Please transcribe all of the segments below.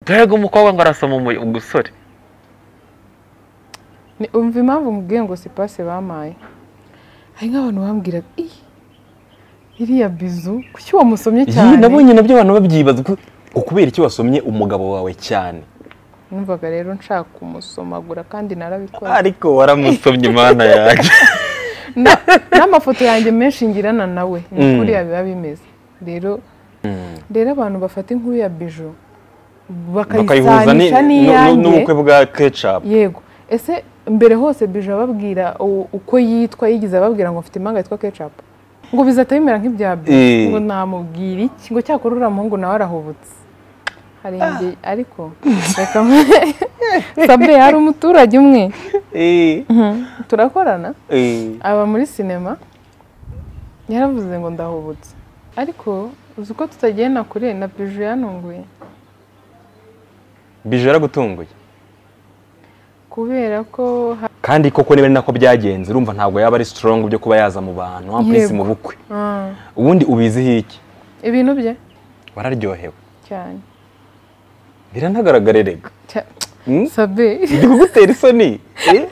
mbega umukobwa ngo arasoma umusore Ni- umva impamvu mubwiye ngo si pase bampaye hari nk'abantu bambwiraga iyi iriya bizu kuki wamusomye Iyi cyane nabonye nabyo abantu babyibaza ko ngo kubera iki wasomye umugabo wawe cyane numvaga rero nshaka kumusomagura kandi narabikoze ariko waramusomye imana yanjye Na- n'amafoto yanjye menshi ngirana nawe ni Mm. ukuri biba bimeze rero rero abantu bafata inkuru ya bijo bakayihuza ni- bakayisanisha nu- nu- n'iyanjye n'ubukwe bwa kecapu yego ese mbere hose bijo ababwira u- uko yitwa yigize ababwira ngo mfite impanga yitwa kecapu ngo bizahita bimera nk'ibya bijo Eh. ngo namubwira iki ngo cyakora uriya muhungu nawe arahubutse hari igihe ariko reka mwe sabure hari umuturage umwe turakorana aba muri sinema yaravuze ngo ndahubutse ariko uzi uko tutagenda kure na biju yantunguye bije yaragutunguye kubera ko ha- kandi koko niba ari nako byagenze urumva ntabwo yaba ari sitorongo byo kuba yaza mu bantu wa prince Yego. mu bukwe Ah, ubundi ubiziho iki ibintu bye wararyohewe cyane biranagaragare rega Cya- Hmm? sabe bigutera isoni Eh?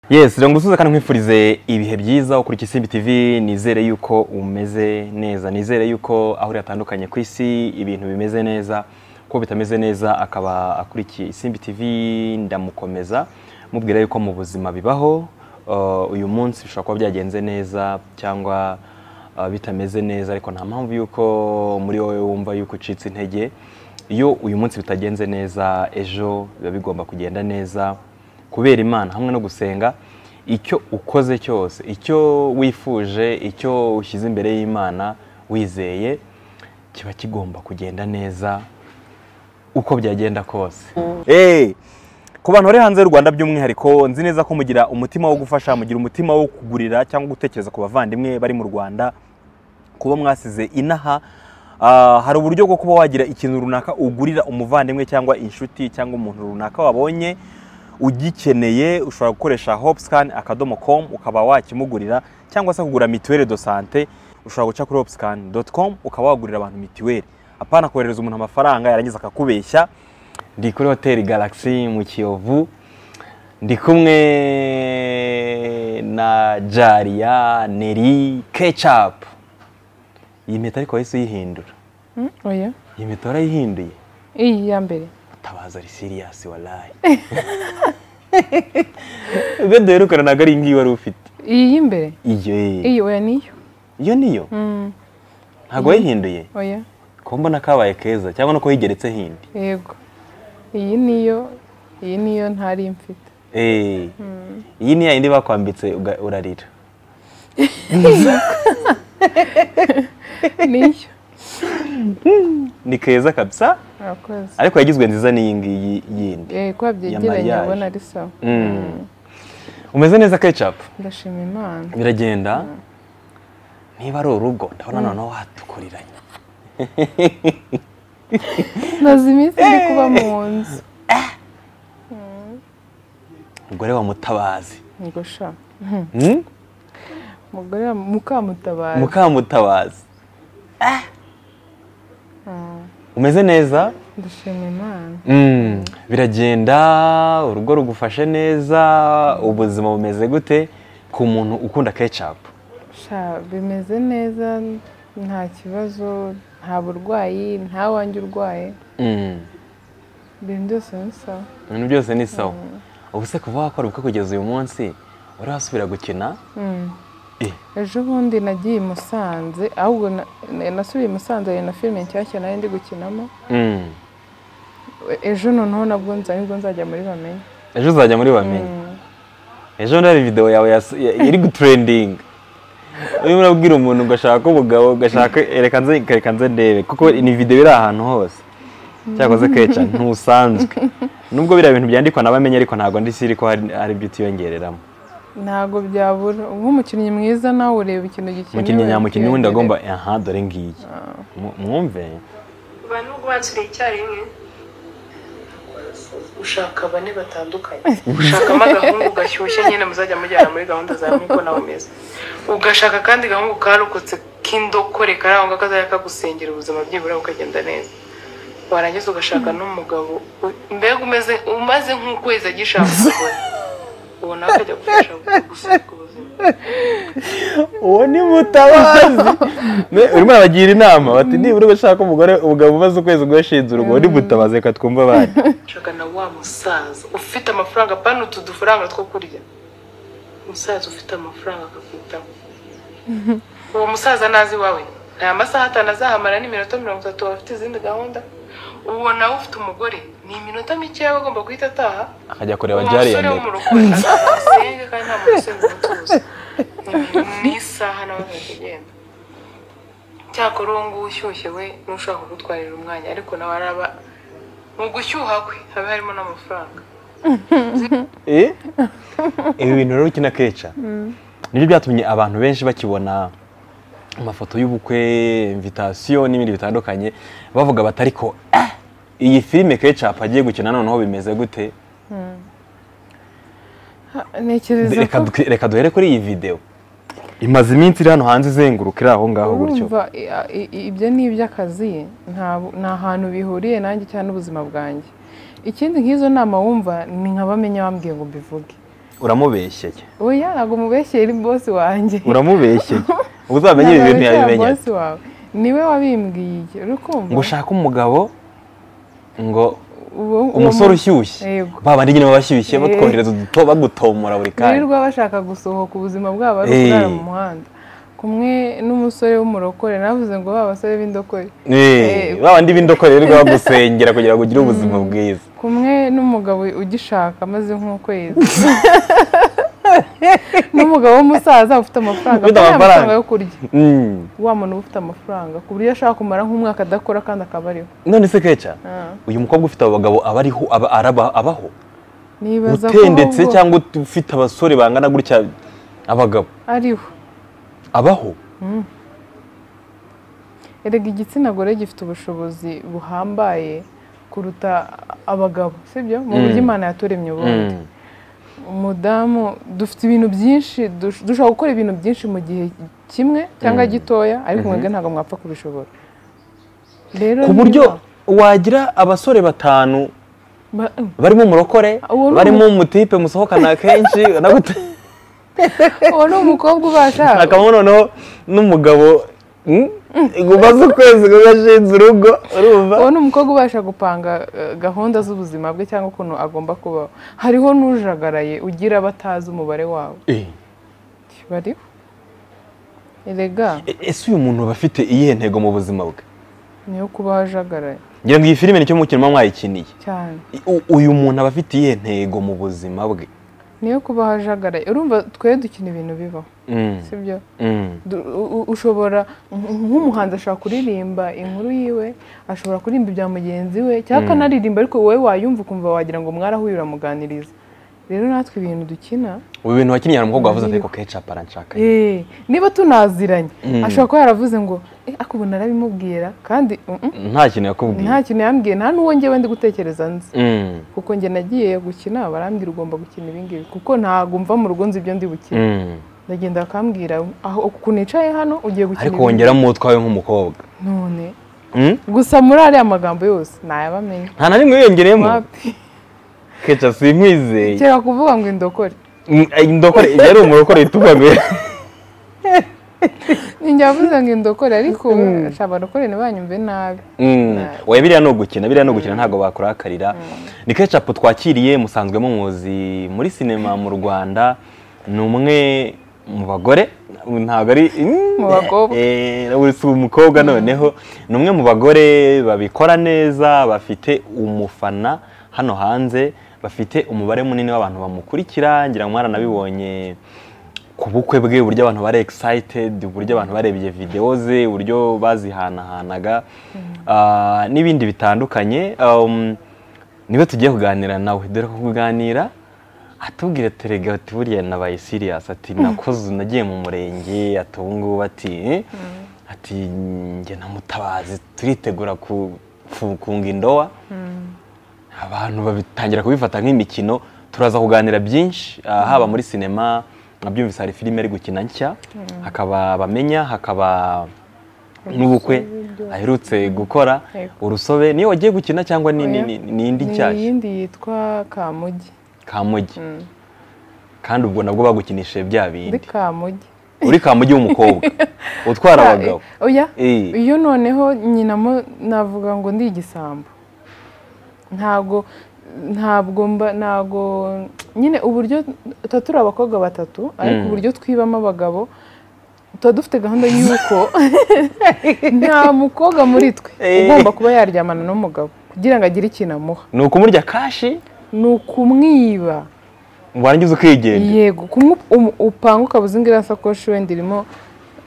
yes rero ngo usuze kandi nkwifurize ibihe byiza ukurikira isimbi tv nizere yuko umeze neza nizere yuko aho uri hatandukanye ku isi ibintu bimeze neza ko bitameze neza akaba akurikiye isimbi tv ndamukomeza mubwira yuko mu buzima bibaho Uh, uyu munsi bishobora kuba byagenze neza cyangwa uh, bitameze neza ariko nta mpamvu yuko muri wowe wumva yuko ucitse intege iyo uyu munsi bitagenze neza ejo biba bigomba kugenda neza kubera imana hamwe no gusenga icyo ukoze cyose icyo wifuje icyo ushyize imbere y'imana wizeye kiba kigomba kugenda neza uko byagenda kose Eh, ku bantu bari hanze y'u rwanda by'umwihariko nzi neza ko mugira umutima wo gufasha mugira umutima wo kugurira cyangwa gutekereza ku bavandimwe bari mu rwanda kuba mwasize inaha Ah, hari uburyo bwo kuba wagira ikintu runaka ugurira umuvandimwe cyangwa inshuti cyangwa umuntu runaka wabonye ugikeneye ushobora gukoresha hopscan akadomo com ukaba wakimugurira cyangwa se kugura mituweli do sante ushobora guca kuri hopscan com ukaba wagurira abantu mituweli apana koherereza umuntu amafaranga yarangiza akakubeshya ndi kuri hoteli galaxy mu kiyovu ndi kumwe na jariya neri kecapu iyi mpeta ariko wahise uyihindura Mm, oya iyi mpeta warayihinduye iyi ya mbere tabaza ari siriyasi warayi ubwo duherukana ntabwo ari iyi ngiyi wari ufite iyi y'imbere iyo eh. iyi oya niyo iyo niyo Mm, ntabwo wayihinduye oya ko mbona kabaye keza cyangwa no ko yigeretse hindi yego iyi niyo iyi niyo ntari mfite Eh. iyi ni ya yindi bakwambitse uga- urarira niyo ni keza kabisa murakoze ariko yagizwe nziza n'iyi ngiyi yindi Eh, kuba byegeranye mariage. ubona ari sawa Mm. umeze neza kecapu ndashima imana biragenda niba ari urugo ndabona noneho watukuriranye maze iminsi ndi kuba mu nzu umugore wa mutabazi ngo sha Hmm? umugore wa mukamutabazi mukamutabazi Mm, umeze neza ndashima imana Mm, biragenda urugo rugufashe neza ubuzima bumeze gute ku muntu ukunda kecapu sha bimeze neza nta kibazo nta burwayi nta wanjye urwaye ibintu byose ni sawa ibintu byose ni sawa ubu se kuva wakora ubukwe kugeza uyu munsi uri wasubira gukina Mm. Eh. ejo bundi nagiye i musanze ahubwo na- na- nasubiye i musanze hari na filime nshyashya nari ndi gukinamo Mm. ejo noneho nabwo nza nibwo nzajya muri bamenye ejo uzajya muri bamenye Mm. ejo bundi hari videwo yawe yas- ya- iri gutrendinga urimo urabwira umuntu ngo ashaka umugabo ngo ashaka reka nze reka nze ndebe kuko ni videwo iri ahantu hose cyakoze keca ntusanzwe nubwo biriya bintu byandikwa nabamenye ariko ntabwo ndi siri ko hari- hari ibyo utiyongereramo ntabwo byabura nk'umukinnyi mwiza nawe ureba ikintu gikenewe mukinnyi nyamukinnyi wenda agomba ukiyongerera. aha dore ngiyi Mu- mwumve ubu nubwo bansubiye icyarimwe ushaka bane batandukanye ushakamo agahungu gashyushye nyine muzajya mujyana muri gahunda za miko na umeze ugashaka kandi gahungu karokotse k'indokore kari aho ngaho kazajya kagusengera ubuzima byibura bukagenda neza warangiza ugashaka n'umugabo u- mbega umeze umaze nk'ukwezi agishaka umugore uwo nawe akajya gufasha gusunika ubuzima uwo ni mutabazi Ne- urimo arabagira inama bati nibura ugashaka umugore ubugabo umaze ukwezi ugashinze urugo uwo ni mutabazi reka twumve abandi ushaka na wa musaza ufite amafaranga pana utu dufaranga two kurya umusaza ufite amafaranga akakwitaho uwo musaza nazi iwawe nta masaha atanu azahamara n'iminota mirongo itatu aba afite izindi gahunda uwo nawe ufite umugore ni iminota mikeya aba agomba guhita ataha akajya kureba jari ya umusore wo mbere mu rugo azasenge kandi nta muntu usenga umutuzo ni isaha nawe akagenda cyakora uwo nguwo ushyushye we n'ushaka kugutwarira umwanya ariko nawe araba mu gushyuha kwe haba harimo n'amafaranga Eh? ibi bintu rero ukina keca nibyo byatumye abantu benshi bakibona amafoto y'ubukwe invitasiyo n'ibindi bitandukanye bavuga bati ariko ah, iyi filime kecapu agiye gukina noneho bimeze gute Ha- Ntekereza reka ko du- reka duhere kuri iyi videwo imaze iminsi iri hano hanze izenguruka iri aho ngaho gutyo urumva i- i- i- ibyo ni iby'akazi nta- nta hantu bihuriye nanjye cyangwa n'ubuzima bwanjye ikindi nk'izo nama wumva ni nka bamenya bambwiye ngo mbivuge uramubeshyeye oya ntabwo mubeshyeye ni bosi wanjye uramubeshyeye uzamenye ibi Ntabwo bintu abeshyera yabimenya bosi wawe niwe wabimbwiye uri ngo kumva ushake umugabo ngo Uwo- uwo umusore mu- ushyushye Yego. babandi nyine baba bashyushye Eh. batwohereza uduto bagutomora buri kanya birirwa bashaka gusohoka ubuzima bwabo ari Eh. ukurara mu muhanda kumwe n'umusore w'umurokore navuze ngo ba basore b'indokore Eh, Eh, ba bandi b'indokore rero bagusengera kugira ngo ugire ubuzima bwiza kumwe n'umugabo ugishaka amaze nk'ukwezi n'umugabo w'umusaza ufite amafaranga Ufite nta amafaranga. yo kurya Mm. wa muntu uba ufite amafaranga ku buryo ashobora kumara nk'umwaka adakora kandi akaba ariho none se keca Ah. uyu mukobwa ufite abagabo aba ariho aba- araba- abaho nibaza ko utendetse ahubwo cyangwa ut- ufite abasore bangana gutya abagabo ariho abaho erega igitsina gore gifite ubushobozi buhambaye kuruta abagabo sibyo mu buryo imana yaturemye ubundi Mm. umudamu dufite ibintu byinshi dush- dushobora gukora ibintu byinshi mu gihe kimwe cyangwa gitoya ariko mwebwe ntabwo mwapfa kubishobora rero ku niba- buryo wagira abasore batanu ba- barimo umurokore Uwo ni barimo umutipe musohokana kenshi uwo ni umukobwa ubasha akaba noneho n'umugabo mm, ngo umaze ukwezi ngo ugashinze urugo urumva uwo ni umukobwa ubasha gupanga eh, gahunda z'ubuzima bwe cyangwa ukuntu agomba kubaho hariho n'ujagaraye ugira abatazi umubare wawo Eh. bariho erega E- ese uyu muntu aba afite iyihe ntego mu buzima bwe niyo kubaho ajagaraye ngira ngo iyi filime nicyo mukino muba mwayikiniye cyane I- u- uyu muntu aba afite iyihe ntego mu buzima bwe niyo kubaho ajagaraye urumva twe dukina ibintu bibaho Mm, sibyo mm, Du- u- u- ushobora nk- nk'umuhanzi ashobora kuririmba inkuru yiwe ashobora kuririmba ibya mugenzi we cyangwa akanaririmba ariko wowe wayumva ukumva wagira ngo mwarahuye uramuganiriza rero natwe ibintu dukina ubu bintu wakinnye hari umukobwa wavuze ati ko kecap aranshaka eh, niba tunaziranye Mm. ashobora kuba yaravuze ngo "Eh, ariko ubu narabimubwira kandi mm, mm, nta kintu yakubwiye nta kintu yambwiye nta n'uwo njyewe ndi gutekereza nzi Mm, kuko njye nagiye gukina barambwira ugomba gukina ibingibi kuko ntabwo mva mu rugo nzi ibyo ndi bukine mm. ndagenda bakambwira aho uku nicaye hano ugiye gukina ariko ibingibi." wongeramo uwo utwawe nk'umukobwa none Mm? gusa muri ariya magambo yose ntayabamenye nta na rimwe wiyongereyemo wapi keca simwizeye kereka kuvuga ngo indokore Mm, eh, ndokore iyo ari umurokore itubaguye ninjye wavuze ngo indokore ariko shaba barokore ntibanyumve nabi oya biriya ni ugukina biriya ni ugukina ntabwo bakurakarira ni kecapu twakiriye musanzwe muzi muri sinema mu rwanda ni umwe mu bagore ntabwo ari Mu bakobwa. Eh, ubu si umukobwa noneho ni umwe mu bagore babikora neza bafite umufana hano hanze bafite umubare munini w'abantu bamukurikira ngira ngo mwaranabibonye ku bukwe bwe uburyo abantu bari excited uburyo abantu barebye videwo ze uburyo bazihanahanaga ah, n'ibindi bitandukanye um, niwe tugiye kuganira nawe dore ko kuganira atubwira terega ati buriya nabaye siriyasi ati nakoze nagiye mu murenge ati ubu ngubu ati eh, ati njye na mutabazi turitegura ku- ku- kunga indowa abantu babitangira kubifata nk'imikino turaza kuganira byinshi ah, haba muri sinema nabyumvise hari filime ari gukina nshya hakaba abamenya hakaba n'ubukwe aherutse gukora Yego. urusobe niyo wagiye gukina cyangwa ni- ni- ni- ni indi ni nshyashya iyindi yitwa kamugi kamugi Mm. kandi ubwo nabwo bagukinishije bya muri bindi kamugi uri kamugi w'umukobwa utwara abagabo oya Eh. iyo noneho nyinamo navuga ngo ndi igisambo ntabwo ntabwo mba ntabwo nyine uburyo tuba turi abakobwa batatu ariko Mm. uburyo twibamo abagabo tuba dufite gahunda y'uko nta mukobwa muri twe Eh. ugomba kuba yaryamana n'umugabo kugira ngo agire ikintu amuha ni ukumurya kashi ni ukumwiba warangiza ukigenda yego kumwe upanga ukabuze ingiriya sakoshi wenda irimo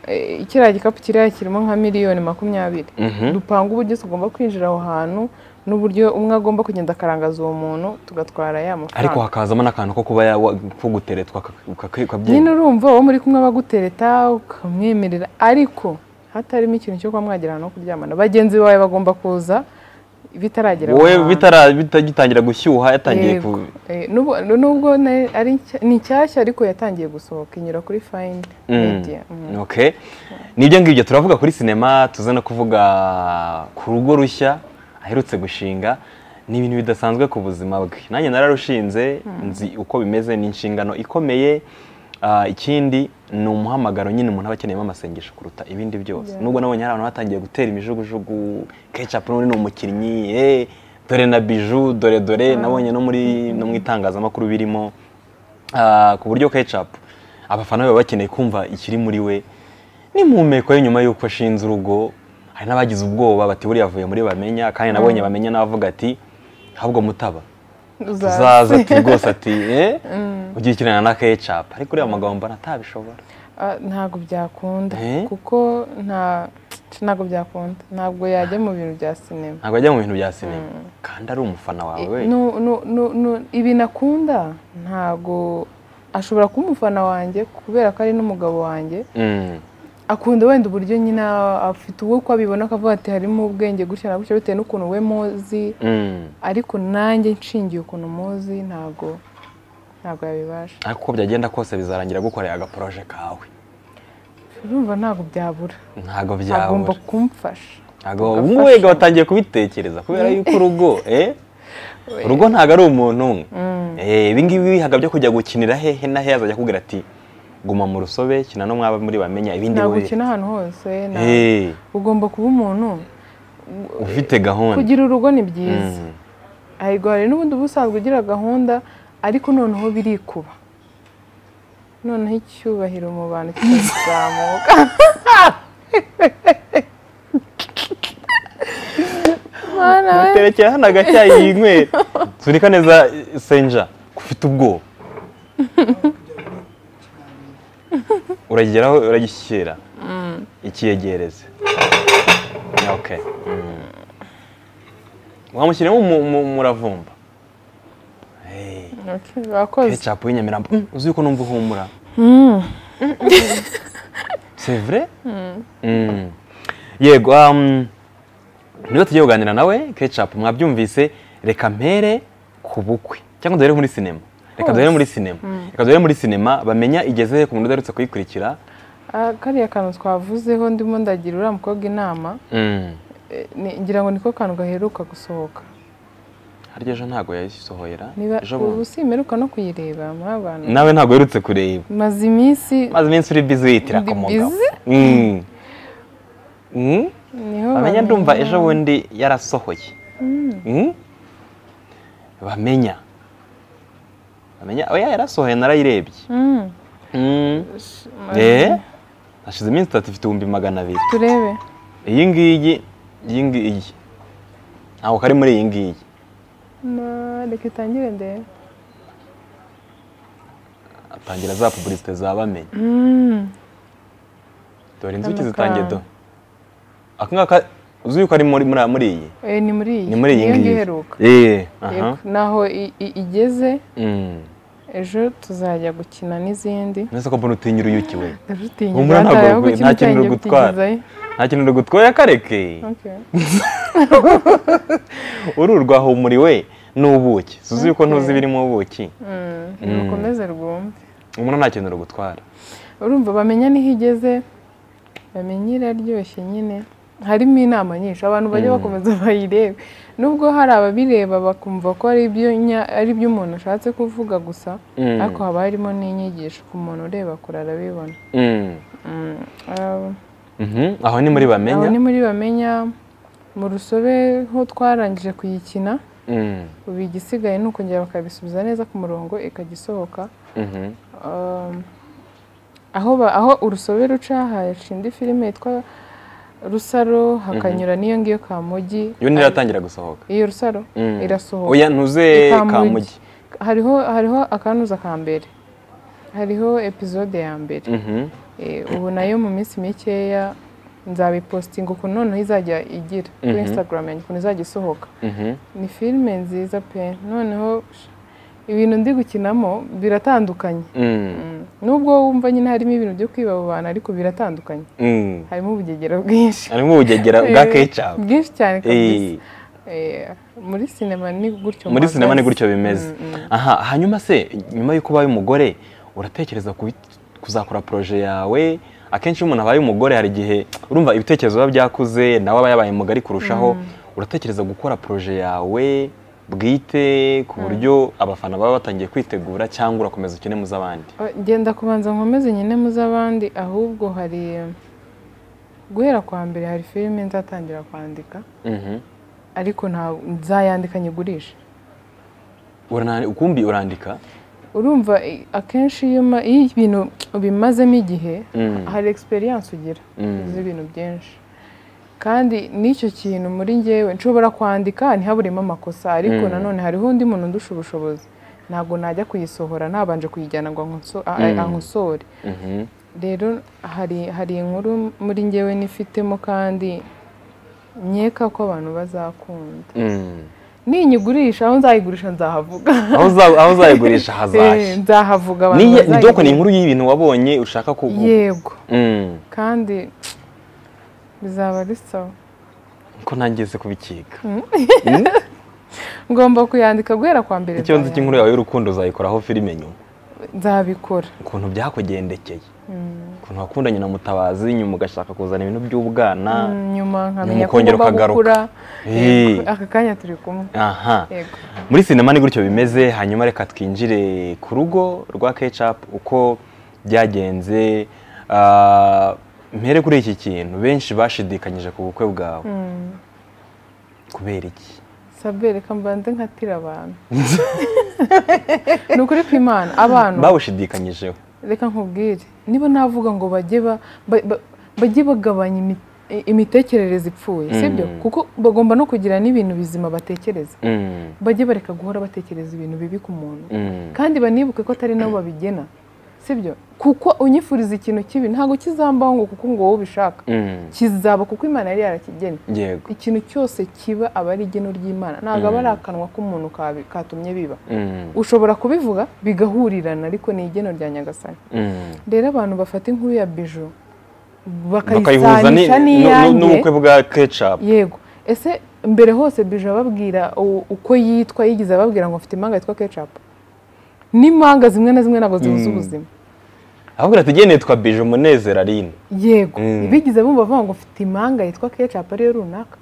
eh, kiriya gikapu kiriya kirimo nka miliyoni makumyabiri Mhm. dupanga uburyo tugomba kwinjira aho hantu n'uburyo umwe agomba kugenda akarangaza uwo muntu tugatwara ya ariko mafaranga hakazamo n'akantu ko kuba ya- wa- ko guteretwa nyine ukabyina urumva uwo muri kumwe bagutereta ukamwemerera ariko hatarimo ikintu cyo kuba mwagirana no kuryamana bagenzi bawe bagomba kuza bitaragera aho wowe hantu. bitara- bitagitangira gushyuha yatangiye Yego. ku Eh, n'ubu- nubwo na- ari nshya- ni nshyashya ariko yatangiye gusohoka inyura kuri fayini media Mm. Okay. Nibyo ngibyo turavuga kuri sinema tuze no kuvuga ku rugo rushya aherutse gushinga ni ibintu bidasanzwe ku buzima bwe nanjye nararushinze nzi uko bimeze ni inshingano ikomeye Ah, ikindi ni umuhamagaro nyine umuntu aba akeneyemo amasengesho kuruta ibindi byose Yeah. nubwo nabonye hari abantu batangiye gutera imijugujugu ketchup n'undi ni umukinnyi eh, dore na biju dore dore nabonye no muri no mu itangazamakuru birimo Ah, ku buryo ketchup abafana be baba bakeneye kumva ikiri muri we n'impumeko ye nyuma y'uko ashinze urugo hari n'abagize ubwoba bati buriya avuye muri bamenya kandi nabonye bamenya n'abavuga ati ahubwo mutaba tuzaza ati rwose ati eh ugikinana na ketchup ariko uriya mugabo mbona atabishobora Ah, ntabwo byakunda Eh? kuko nta ntabwo byakunda ntabwo yajya mu bintu bya sinema ntabwo ajya mu bintu bya sinema kandi ari umufana wawe we Nu- nu- nu- nu- ibintu akunda ntabwo ashobora kuba umufana wanjye kubera ko ari n'umugabo wanjye Mm. akunda wenda uburyo nyine afite uwo uko abibona akavuga ati harimo ubwenge gutya na gutya bitewe n'ukuntu we muzi Mm. ariko nanjye nshingiye ukuntu muzi ntabwo ntabwo yabibasha ariko uko byagenda kose bizarangira gukorera agaporoje kawe urumva ntabwo byabura ntabwo agomba byabura kumfasha ntabwo ubu Agafasha. watangiye kubitekereza kubera yuko urugo eh urugo ntabwo ari umuntu umwe Eh, ibi ngibi bihaga byo kujya gukinira hehe na hehe azajya akubwira ati guma mu rusobe kina no mwaba muri bamenya ibindi ntabwo we ukina ahantu hose nta- Eh, ugomba kuba umuntu ufite gahunda kugira urugo ni byiza Mm. ariko hari n'ubundi uba usanzwe ugira gahunda ariko noneho birikuba noneho icyubahiro mu bantu kikazamuka Mana we. terekera hano agacyayi yinywera sunika neza eh, senja ufite ubwoba urageraho uragishyira ikiyegereze okay mm. wamushyiramo umu- umu- umuravumba Eh. Wakoze. ketchup y'inyamirambo Mm, uzi yuko numva uhumura c'est vrai Mm. yego um, niba tugiye kuganira nawe ketchup mwabyumvise reka mpere ku bukwe cyangwa duhere muri sinema reka duhere muri sinema reka duhere muri sinema bamenya igeze he ku muntu udarutse kuyikurikira Ah, kariya kantu twavuzeho ndimo ndagira uriya mukobwa inama Mm. eh, ni- ngira ngo niko kantu gaheruka gusohoka harya ejo ntabwo yayisohoyera niba ejo ubu bundi simeruka no kuyireba muri abantu nawe ntabwo uherutse kureba maze iminsi maze iminsi uri bizi wiyitira ku Ndi mugabo busy? Mm. Mm. niho bamenya bamenya. ndumva ejo bundi yarasohoye Mm? bamenya bamenya oya yarasohoye narayirebye Mm, Mm. maze Eh? hashize iminsi itatu ifite ibihumbi magana abiri turebe iyi ngiyi iyi ngiyi ntabwo kari muri iyi ngiyi Ma- reka itangire ndebe atangira za pubulisite za bamenya Mm, dore inzuki Kano zitangiye kantu. do aka ngaka uzi yuko ari muri muri muri iyi eh, ni muri iyi ni muri iyi niyo ngiyi iheruka Eh, aha. Yego, naho i- i- igeze Mm. ejo tuzajya gukina n'izindi nese ko mbona utinya uruyuki we Ndarutinya, Humura ntabwo ndataha, rugwi- kuko nta ikintu kintu cyanjye rugutwara. ukigezayo. nta kintu rugutwoya kareke Okay. uru rwahumuriwe n'ubuki tuzi yuko ntuzi Okay. ibirimo ubuki rukomeze rwumve umuntu nta kintu rugutwara urumva bamenya niho igeze bamenya iraryoshye nyine harimo inama nyinshi abantu bajya bakomeza bayirebe nubwo hari ababireba bakumva ko ari ibyo nya- ari ibyo umuntu ashatse kuvuga gusa Mm. ariko haba harimo n'inyigisho ku muntu ureba kure arabibona Mm. Mm, ah, Mhm. aho ni muri aho bamenya ni muri bamenya mu rusobe ho twarangije kuyikina Mm. ubu igisigaye ni ukongera bakabisubiza neza ku murongo ikajya isohoka Mhm. Um, aho ba- aho urusobe ruca hashinda indi filime yitwa rusaro hakanyura n'iyo ngiyo kamugi yo ntiratangira gusohoka iyo rusaro Mm. irasohoka oya ntuze kamugi hariho hariho akanuza ka mbere hariho epizode ya mbere Mhm. Eh, ubu nayo mu minsi mikeya nzabipositinga ukuntu noneho izajya igira kuri Mhm. instagram yanjye ukuntu izajya isohoka Mhm. ni filime nziza pe noneho ibintu ndi gukinamo biratandukanye Mm. nubwo wumva nyine harimo ibintu byo kwiba abo bantu ariko biratandukanye Mm. harimo ubugegera bwinshi harimo ubugegera bwa kecap bwinshi cyane kabisa Eh. Eh, muri sinema ni gutyo muri mpagaze. sinema ni gutyo bimeze Mm, mm. aha hanyuma se nyuma y'uko ubaye umugore uratekereza kubi- kuzakora poroje yawe akenshi iyo umuntu abaye umugore hari igihe urumva ibitekerezo biba byakuze nawe aba yabaye mugari kurushaho uratekereza gukora poroje yawe bwite ku buryo abafana baba batangiye kwitegura cyangwa urakomeza ukine mu z'abandi Oh, genda kubanza nkomeze nyine mu z'abandi ahubwo hari guhera kwa mbere hari filime nzatangira kwandika Mhm. ariko nta nzayandika nyigurishe Urana- ukumbi urandika urumva i- akenshi iyo ma- iyo ibintu ubimazemo igihe Mm. hari experience ugira Mm. uzi ibintu byinshi kandi n'icyo kintu muri ngewe nshobora kwandika ntihaburemo amakosa ariko Mm. nanone hariho undi muntu ndusha ubushobozi ntabwo najya kuyisohora ntabanje kuyijyana ngo ankoso- a- a- Mm. ankosore Mhm. rero hari hari inkuru muri ngewe nifitemo kandi nkeka ko abantu bazakunda Mm. ninyigurisha aho nzayigurisha nzahavuga Aho uza- aho uzayigurisha Eh, hazashi nzahavuga abantu Niye- ni doko ni bazayigura. inkuru y'ibintu wabonye ushaka ku yego Mm. kandi bizaba ari sawa ko ntangeze kubikika ngomba kuyandika guhera kwa mbere ikibazo nzayandika. cy'inkuru yawe y'urukundo uzayikoraho filime nyuma nzabikora ukuntu byakugendekeye Mm. ukuntu wakundanye na mutabazi nyuma ugashaka kuzana ibintu by'ubwana Mm, nyuma nkamenya ko ukongera ngomba ukagaruka. gukura Eh. Yego, aka kanya turi kumwe aha yego muri sinema ni gutyo bimeze hanyuma reka twinjire ku rugo rwa kecap uko byagenze Ah, mpere kuri iki kintu benshi bashidikanyije ku bukwe bwawe Mm. kubera iki sabe reka mbanze nkatira abantu ni ukuri kw'imana abantu bawushidikanyijeho reka nkubwire niba navuga ngo bajye ba- ba- ba- bajye bagabanya imi- i- imitekerereze ipfuye sibyo Mm. kuko bagomba no kugira n'ibintu bizima batekereza Mm, bajye bareka guhora batekereza ibintu bibi ku muntu mm, kandi banibuke ko atari nabo babigena sibyo kuko unyifuriza ikintu kibi ntabwo kizambaho ngo kuko ngo wowe ubishaka mm. kizaba kuko imana yari yarakigena yego ikintu cyose kiba aba ari igeno ry'imana ntabwo aba Mm. ari akanwa k'umuntu kabi- katumye biba Mm, ushobora kubivuga bigahurirana ariko ni igeno rya nyagasani mm. rero abantu bafata inkuru ya bijo bakayihuza ni- bakayisanisha nu- nu- n'ubukwe n'iyanjye bwa kecap yego ese mbere hose bijo ababwira u- uko yitwa yigize ababwira ngo mfite impanga yitwa kecapu n'impanga zimwe na zimwe ntabwo zihuza Mm. ubuzima ahubwo tugeneye twa bije umunezero arine yego Mm. bigize bumva bavuga ngo mfite impanga yitwa kecapu ariyo runaka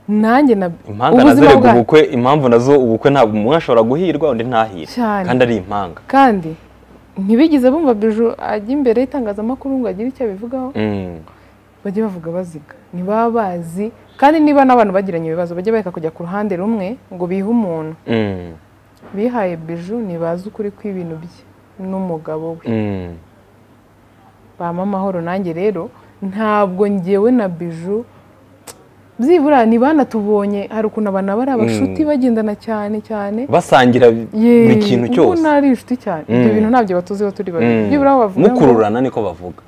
nanjye na impanga nazo arega ubukwe impamvu nazo ubukwe ntabwo umwe ashobora guhirwa undi ntahire cyane kandi ari impanga kandi ntibigize bumva biju ajya imbere y'itangazamakuru ngo agire icyo abivugaho Mm, bajye bavuga baziga ntibaba bazi kandi niba n'abantu bagiranye ibibazo bajye bareka kujya ku ruhande rumwe ngo bihe umuntu mm, bihaye biju ntibazi ukuri kw'ibintu bye n'umugabo we mm, bama amahoro nanjye rero ntabwo ngewe na biju byibura ntibanatubonye hari ukuntu abantu aba ari abashuti bagendana cyane cyane basangira Yeee, buri kintu ubu cyose nari inshuti cyane ibyo Mm. bintu ntabyo batuziho turi babiri Mm, byibura aho bavuga ngo- mukururana niko bavuga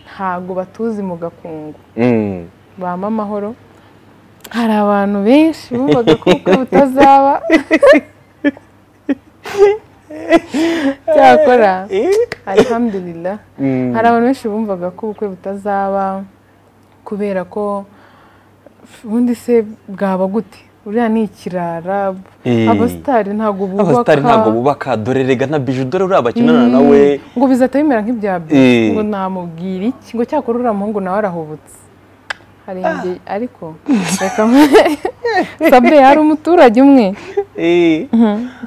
ntago batuzi mu gakungu Mm, bama amahoro hari abantu benshi bumvaga ko ubukwe butazaba cyakora alhamdulillah Mm. hari abantu benshi bumvaga ko ubukwe butazaba kubera ko ubundi se bwaba gute uriya ni ikirara Eh. abasitari ntabwo bubaka abasitari ntabwo bubaka dore rega na biju dore uriya bakinana nawe ngo bizahita bimera nk'ibyabyo Eh. ngo namubwira iki ngo cyakora uriya muhungu nawe arahubutse hari igihe ariko reka sabe hari umuturage umwe Eh,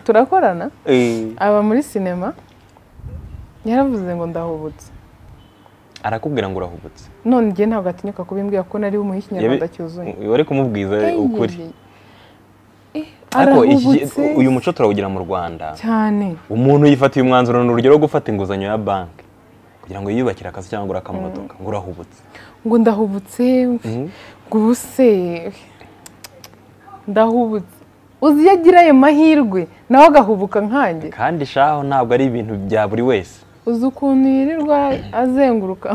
turakorana eh. aba muri sinema yaravuze ngo ndahubutse arakubwira ngo urahubutse none igihe ntabwo atinyuka kubimbwira ko nari bumuhe ikinyarwanda cyuzuye wari kumubwiza ukuri Eh, ariko iki- arahubutse uyu muco turawugira mu rwanda cyane umuntu yifatiye umwanzuro ni urugero rwo gufata inguzanyo ya banki kugira ngo yiyubakire akazi cyangwa agure akamodoka ngo urahubutse ngo ndahubutse ngo ubu se ndahubutse uzi iyo agira ayo mahirwe nawe agahubuka nkanjye kandi shaho ntabwo ari ibintu bya buri wese uzi ukuntu yirirwa azenguruka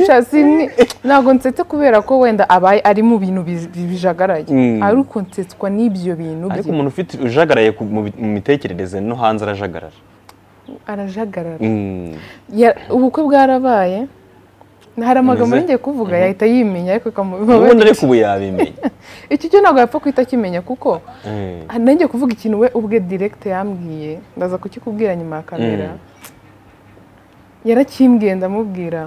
Sha, si- ntabwo nsetse kubera ko wenda abaye ari mu bintu bi- bi- bijagaraye Mm. ariko nsetswa n'ibyo bintu ariko bye. umuntu ufite ujagaraye ku- mu bi- mu mitekerereze no hanze arajagarara arajagarara Mm. Ya- ubukwe bwarabaye hari amagambo Bivuze- ngiye kuvuga yahita yimenya ariko akamubabara ubundi ariko ubu yabimenya iki cyo ntabwo yapfa kuhita akimenya kuko Eh. nanjye kuvuga ikintu we ubwe direkite yambwiye ndaza kukikubwira nyuma ya kamera Mm. yarakimbwiye ndamubwira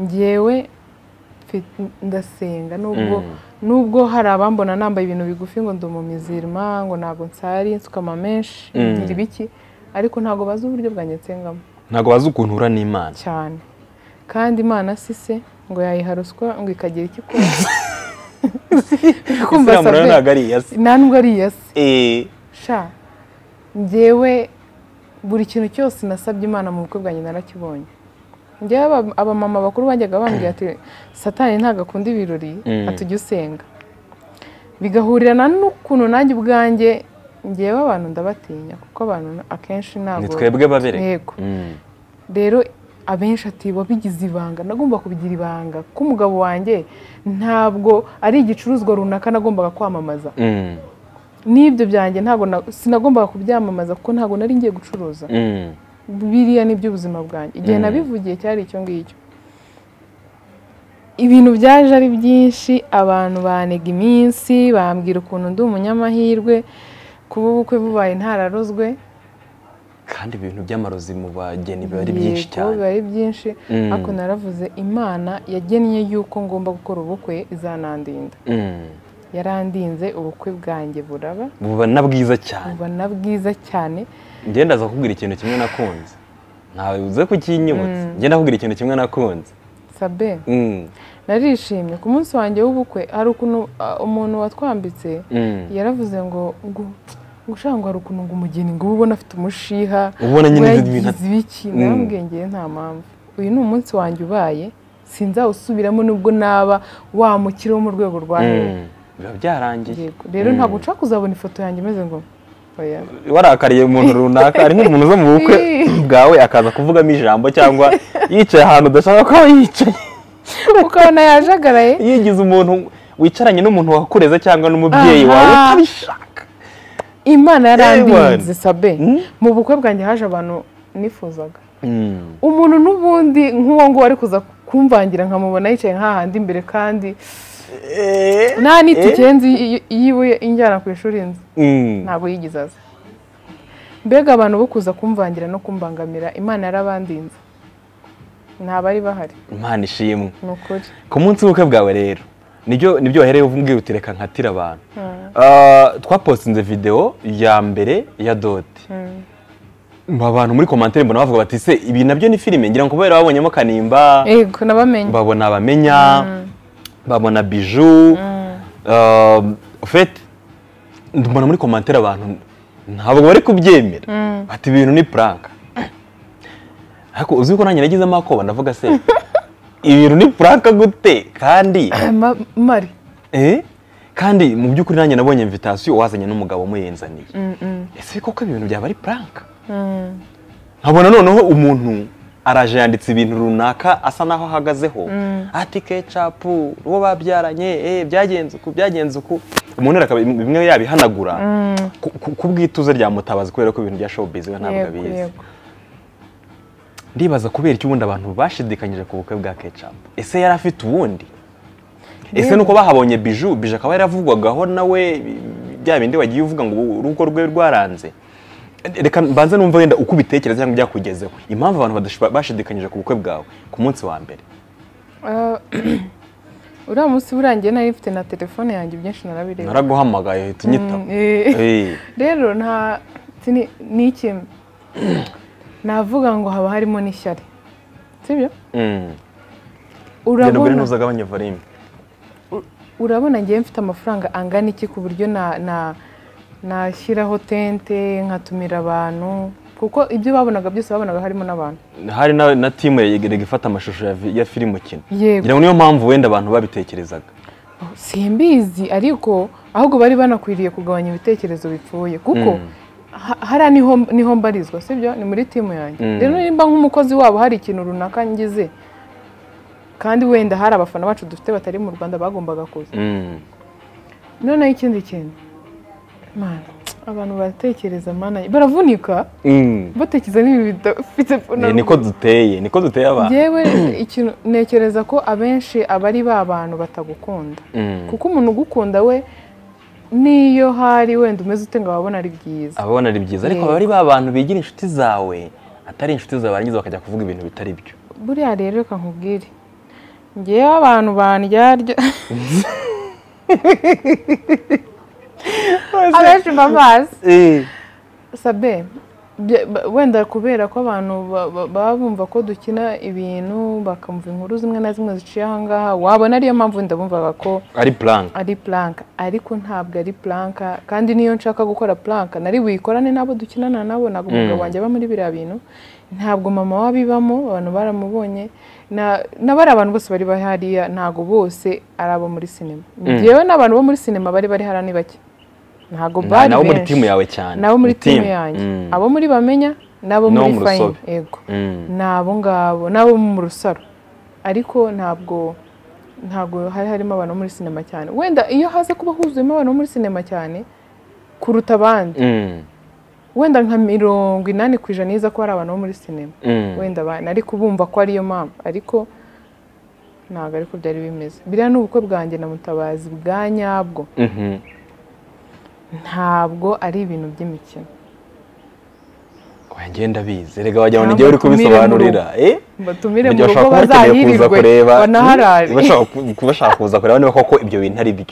ngewe mfite- ndasenga nubwo Mm. nubwo hari abambona nambaye ibintu bigufi ngo ndi umumizirima ngo ntabwo nsari nsuka amamenshi Mm. ngira ibiki ariko ntabwo bazi uburyo bwanjye nsengamo ntabwo bazi ukuntu ura n'imana cyane kandi imana si se ngo yayiha ruswa ngo ikagira icyo ikora Kumva Isilamu nayo Sabe- ntabwo ari iya se nta nubwo ari iya se Eh. sha njyewe buri kintu cyose nasabye imana mu bukwe bwanjye narakibonye njyewe aba- abamama bakuru bajyaga bambwira ati satani ntabwo akunda ibirori Mm. atujya usenga bigahurirana n'ukuntu nanjye ubwanjye njyewe abantu ndabatinya kuko abantu akenshi ntabwo ni twebwe babere Yego. Mm. rero abenshi ati wabigize ibanga nagomba kubigira ibanga ko umugabo wanjye ntabwo ari igicuruzwa runaka nagombaga kwamamaza Mm. n'ibyo byanjye ntabwo na- sinagombaga kubyamamaza kuko ntabwo nari ngiye gucuruza Mm. biriya ni iby'ubuzima bwanjye igihe Mm. nabivugiye cyari icyo ngicyo ibintu byaje ari byinshi abantu banega iminsi bambwira ukuntu ndi umunyamahirwe kuba ubukwe bubaye ntararozwe kandi ibintu by'amarozi mu bageni biba ari byinshi Yego, cyane biba ari byinshi Mm. ariko naravuze imana yagennye yuko ngomba gukora ubukwe izanandinda Mm. yarandinze ubukwe bwanjye buraba buba na bwiza cyane buba na bwiza cyane njye ndaza kubwira ikintu kimwe nakunze ntawe uze kukinyibutsa njye ndakubwira ikintu kimwe nakunze sabe Mm. narishimye ku munsi wanjye w'ubukwe hari ukuntu ah, umuntu watwambitse Mm. yaravuze ngo ngo ngo ushaka ngo hari ukuntu ngo umugeni ngo ube ubona afite umushiha ubona nyine ngo ibintu yagize ibiki Mm. namubwengeye nta mpamvu uyu ni umunsi wanjye ubaye sinzawusubiramo nubwo naba wa mukire wo mu rwego rwa hehe Mm. biba byarangiye Yego. rero ntabwo ushaka kuzabona ifoto yanjye imeze ngo oya warakariye umuntu runaka ari nk'umuntu uza mu bukwe bwawe akaza kuvugamo ijambo cyangwa yicaye ahantu udashaka ko aba yicaye ukabona yajagaraye yigize umuntu wicaranye n'umuntu wakureze cyangwa n'umubyeyi wawe Aha. utabishaka imana yarandinze Ewana. sabe Mm. mu bukwe bwanjye haje abantu nifuzaga Mm. umuntu n'ubundi nk'uwo nguwo ari kuza kumvangira nkamubona yicaye nk'ahandi imbere kandi nta n'itike nzi yiwe injyana ku ishuri nzi Mm. ntabwo yigize aza mbega abantu bo kuza kumvangira no kumbangamira imana yarabandinze ntabari bahari imana ishimwe ni ukuri ku munsi w'ubukwe bwawe rero nibyo nibyo wahereye uvuga uti reka nkatire abantu Mm. Ah, twapostinze video ya mbere ya doti abantu muri komantere mbona bavuga bati se ibi nabyo ni filime ngira ngo kubera babonyemo kanimba yego nabamenye babona abamenya babona biju Ah, fete mbona muri komantere abantu ntabwo bari kubyemera bati ibintu ni puranka ariko uzi ko nanjye nagizemo akoba ndavuga se ibintu ni puranka gute kandi Ma- mari Eh? kandi mu by'ukuri nanjye nabonye invitasiyo wazanye n'umugabo umuyenzaniye ese koko ibintu byaba ari puranka nkabona noneho umuntu araje yanditse ibintu runaka asa naho ahagazeho ati kecapu uwo babyaranye eh, byagenze uku byagenze uku umuntu rero akaba bimwe yabihanagura ku- ku- ku bw'ituze rya mutabazi kubera ko ibintu bya showbiz we ntabwo yego abizi yego ndibaza kubera iki ubundi abantu bashidikanyije ku bukwe bwa kecapu ese yari afite ubundi ese nuko bahabonye biju biju akaba yaravugwagaho nawe bya bindi wagiye uvuga ngo urugo rwe rwaranze reka mbanze numva wenda uko ubitekereza cyangwa ibyakugezeho impamvu abantu badashoba- bashidikanyije ku bukwe bwawe ku munsi wa mbere Ah, uriya munsi burangiye nari mfite na telefone yanjye byinshi narabireba naraguhamagaye uhita unyitaba Mm, eh. Eh, rero nta sini- ni iki navuga ngo haba harimo n'ishyari sibyo mm. genda ugure urabona ntuzagabanye volume urabona ngewe mfite amafaranga angana iki ku buryo na- na- nashyiraho tente nkatumira abantu kuko ibyo babonaga byose babonaga harimo n'abantu hari na, na timu yageraga ifata amashusho ya, vi- ya filime ukina Yego. ngira ngo niyo mpamvu wenda abantu babitekerezaga simbizi ariko ahubwo bari banakwiriye kugabanya ibitekerezo bipfuye kuko ha- hariya niho niho mbarizwa sibyo ni muri timu yanjye Mm. rero nimba nk'umukozi wabo hari ikintu runaka ngize kandi wenda hari abafana bacu dufite batari mu rwanda bagombaga kuza Mm. noneho ikindi kintu Mana, abantu baratekereza mana baravunika Mm. batekereza n'ibi bidafite Eh, niko duteye niko duteye abantu ngewe ikintu ntekereza ko abenshi abari ba bantu batagukunda Mm. kuko umuntu ugukunda we n'iyo hari wenda umeze ute ngo wabona ari byiza ababona ari byiza ariko Yego. bari ba bantu bigira inshuti zawe atari inshuti zawe barangiza bakajya kuvuga ibintu bitari byo buriya rero reka nkubwire ngewe abantu bandyarya abenshi mbabazi sabe bya- ba- wenda kubera ko abantu ba- ba- baba bumva ko dukina ibintu bakumva inkuru zimwe na zimwe ziciye ahangaha wabona ariyo mpamvu wenda bumvaga ko ari puranka ari puranka ariko ntabwo ari puranka kandi niyo nshaka gukora puranka nari buyikorane n'abo dukinana nabo ntabwo umugabo wanjye aba muri biriya bintu ntabwo mama wabibamo abantu baramubonye na- n'abari abantu bose bari bahariya ntabwo bose ari abo muri sinema ngewe n'abantu bo muri sinema bari bari hariya ni bake ntabwo bari nabo muri benshi. timu yawe cyane nabo muri Ni timu team. yanjye Mm. abo muri bamenya N'abo n'abo muri mu fayini rusobe. yego Mm. ni abo ngabo n'abo mu rusaro ariko ntabwo ntabwo hari harimo abantu bo muri sinema cyane wenda iyo haza kuba huzuyemo abantu bo muri sinema cyane kuruta abandi Mm. wenda nka mirongo inani ku ijana iza ko hari abantu bo muri sinema Mm. wenda abandi ariko bumva ko ariyo mpamvu ariko ntabwo ariko byari bimeze biriya ni ubukwe bwanjye na mutabazi bwa nyabwo Mhm. ntabwo ari ibintu by'imikino Oya, njye ndabizi rega wagira ngo ni Cyangwa njyewe uri utumire mu kubisobanurira eh? batumire mu Mugihe bashaka rugo kuba bakeneye kuza bazahirirwe kureba banaharare bashaka ku- kuba bashaka kuza kureba niba koko ibyo bintu ari byo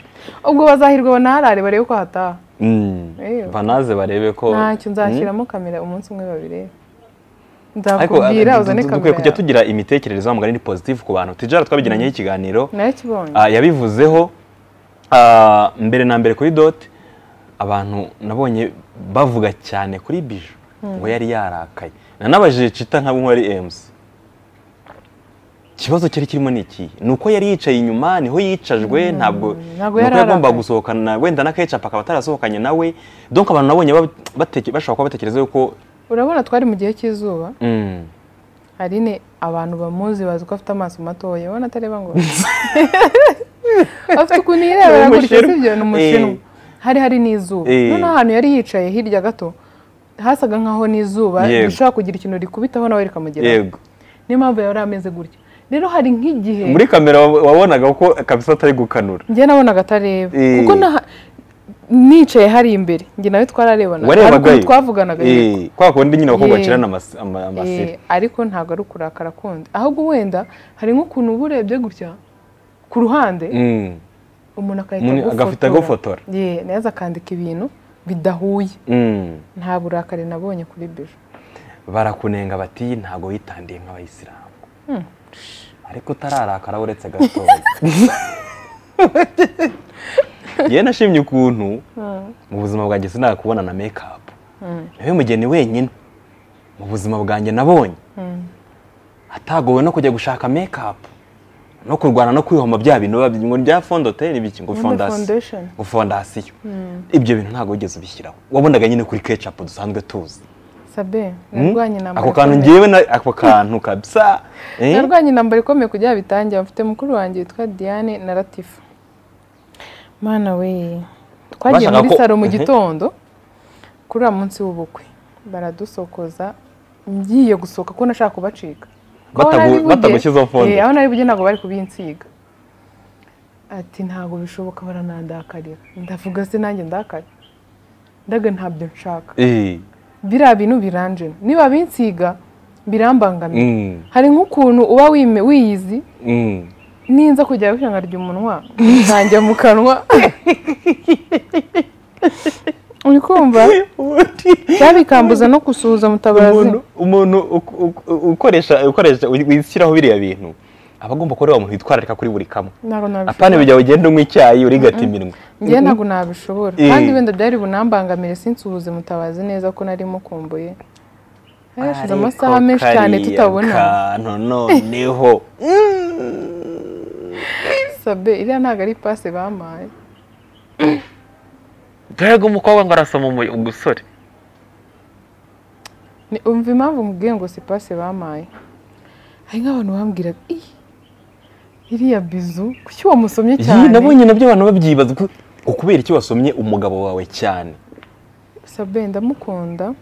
ubwo bazahirwe banaharare barebe ko hataha Mm. Eyo. banaze barebe ko ntacyo nzashyiramo kamera umunsi umwe babiri ariko nzakubwira du- uzane du- dukwiye kamera kujya tugira imitekerereze y'umugani ni positive ku bantu tijara twabigiranyeho ikiganiro nakibonye Ah, yabivuzeho ah, mbere na mbere kuri doti abantu nabonye bavuga cyane kuri biju ngo yari yarakaye nanabajije cita nka bumwe ari emusi ikibazo cyari kirimo ni iki ni uko yari yicaye inyuma niho yicajwe ntabwo ni uko ntabwo yari yagombaga arakaye. gusohokana wenda na kecapu akaba atarasohokanye nawe donko abantu nabonye bab- bateke- bashobora kuba batekereza yuko urabona twari mu gihe cy'izuba mm, hari ne abantu bamuzi bazi ko afite amaso matoya ubona atareba ngo afite ukuntu Ni yirebera gutya umushinwa. sibyo ni umushinwa Eh. hari hari n'izuba Eh. noneho ahantu yari yicaye hirya gato hasaga nk'aho n'izuba Yego. rishobora kugira ikintu rikubitaho nawe rikamugeraho yego niyo mpamvu yari ameze gutya rero hari nk'igihe muri kamera wa- wabonaga ko kabisa atari gukanura njye nabonaga atareba Eh. kuko naha- nicaye hari imbere njye nawe twararebana Hari ukuntu warebagayo twavuganaga Eh, yego. kwa kundi nyine abakobwa Eh. bakirana amas- ama- amaseri Eh, ariko ntabwo ari ukurakara kundi ahubwo wenda hari nk'ukuntu uba urebye gutya ku ruhande Mm. umuntu agahita Umuntu agafita agufotora. Ye, neza akandika ibintu bidahuye Mm. nta burakari nabonye kuri bijo barakunenga bati ntabwo witandiye nk'abayisilamu ariko utararakara uretse gatoya yewe nashimye ukuntu mu buzima bwanjye sinakubona na mekapu nawe mugeni wenyine mu buzima bwanjye nabonye atagowe no kujya gushaka mekapu no kurwana no kwihoma bya bintu biba byi- ngo bya fondote n'ibiki ngo Wenda fondasiyo foundation. ngo fondasiyo ibyo bintu ntabwo wigeze ubishyiraho wabonaga nyine kuri kecapu dusanzwe tuzi sabe Mm? narwanye intambara ako kantu ikomeye. ngewe na- ako kantu kabisa eh? narwanye intambara ikomeye kugira ngo bitangira mfite mukuru wanjye witwa diane na latifa mwana we twagiye Bashaka muri ko- salo mu Mhm. gitondo kuri uwo munsi w'ubukwe baradusokoza ngiye gusohoka ko nashaka kubacika Ko aho Batagu- nari buge- batagushyizeho fonde. Eh, aho nari buge ntabwo bari kubinsiga ati ntabwo bishoboka baranandakarira ndavuga se nanjye ndakare ndaga ntabyo nshaka Eh. biriya bintu biranjena niba binsiga birambangamiye Mm. hari nk'ukuntu uba wime- wiyizi Mm. ninza kujya gushangarya umunwa ntanjya mu kanwa uri kumva byabikambuza no gusuhuza mutabazi umuntu umuntu uk- uk- ukoresha ukoresha wishyiraho biriya bintu aba agomba kuba ari wa muntu witwararika kuri buri kamwe ntabwo apana nabishobora bijya ugenda unywa icyayi urigata iminwa njye ntabwo nabishobora Eh. kandi wenda byari bunambangamire sinsuhuze mutabazi neza ko nari mukumbuye hari hashize amasaha menshi cyane tutabona kantu noneho sabe iriya ntabwo ari pase bampaye mbega umukobwa ngo arasoma umu- ugusore Ni- umva impamvu mubwiye ngo si pase bampaye hari nk'abantu bambwiraga "Ih, iriya bizu kuki wamusomye Iyi cyane nabonye nabyo abantu babyibaza ko- ngo kubera iki wasomye umugabo wawe cyane sabe ndamukunda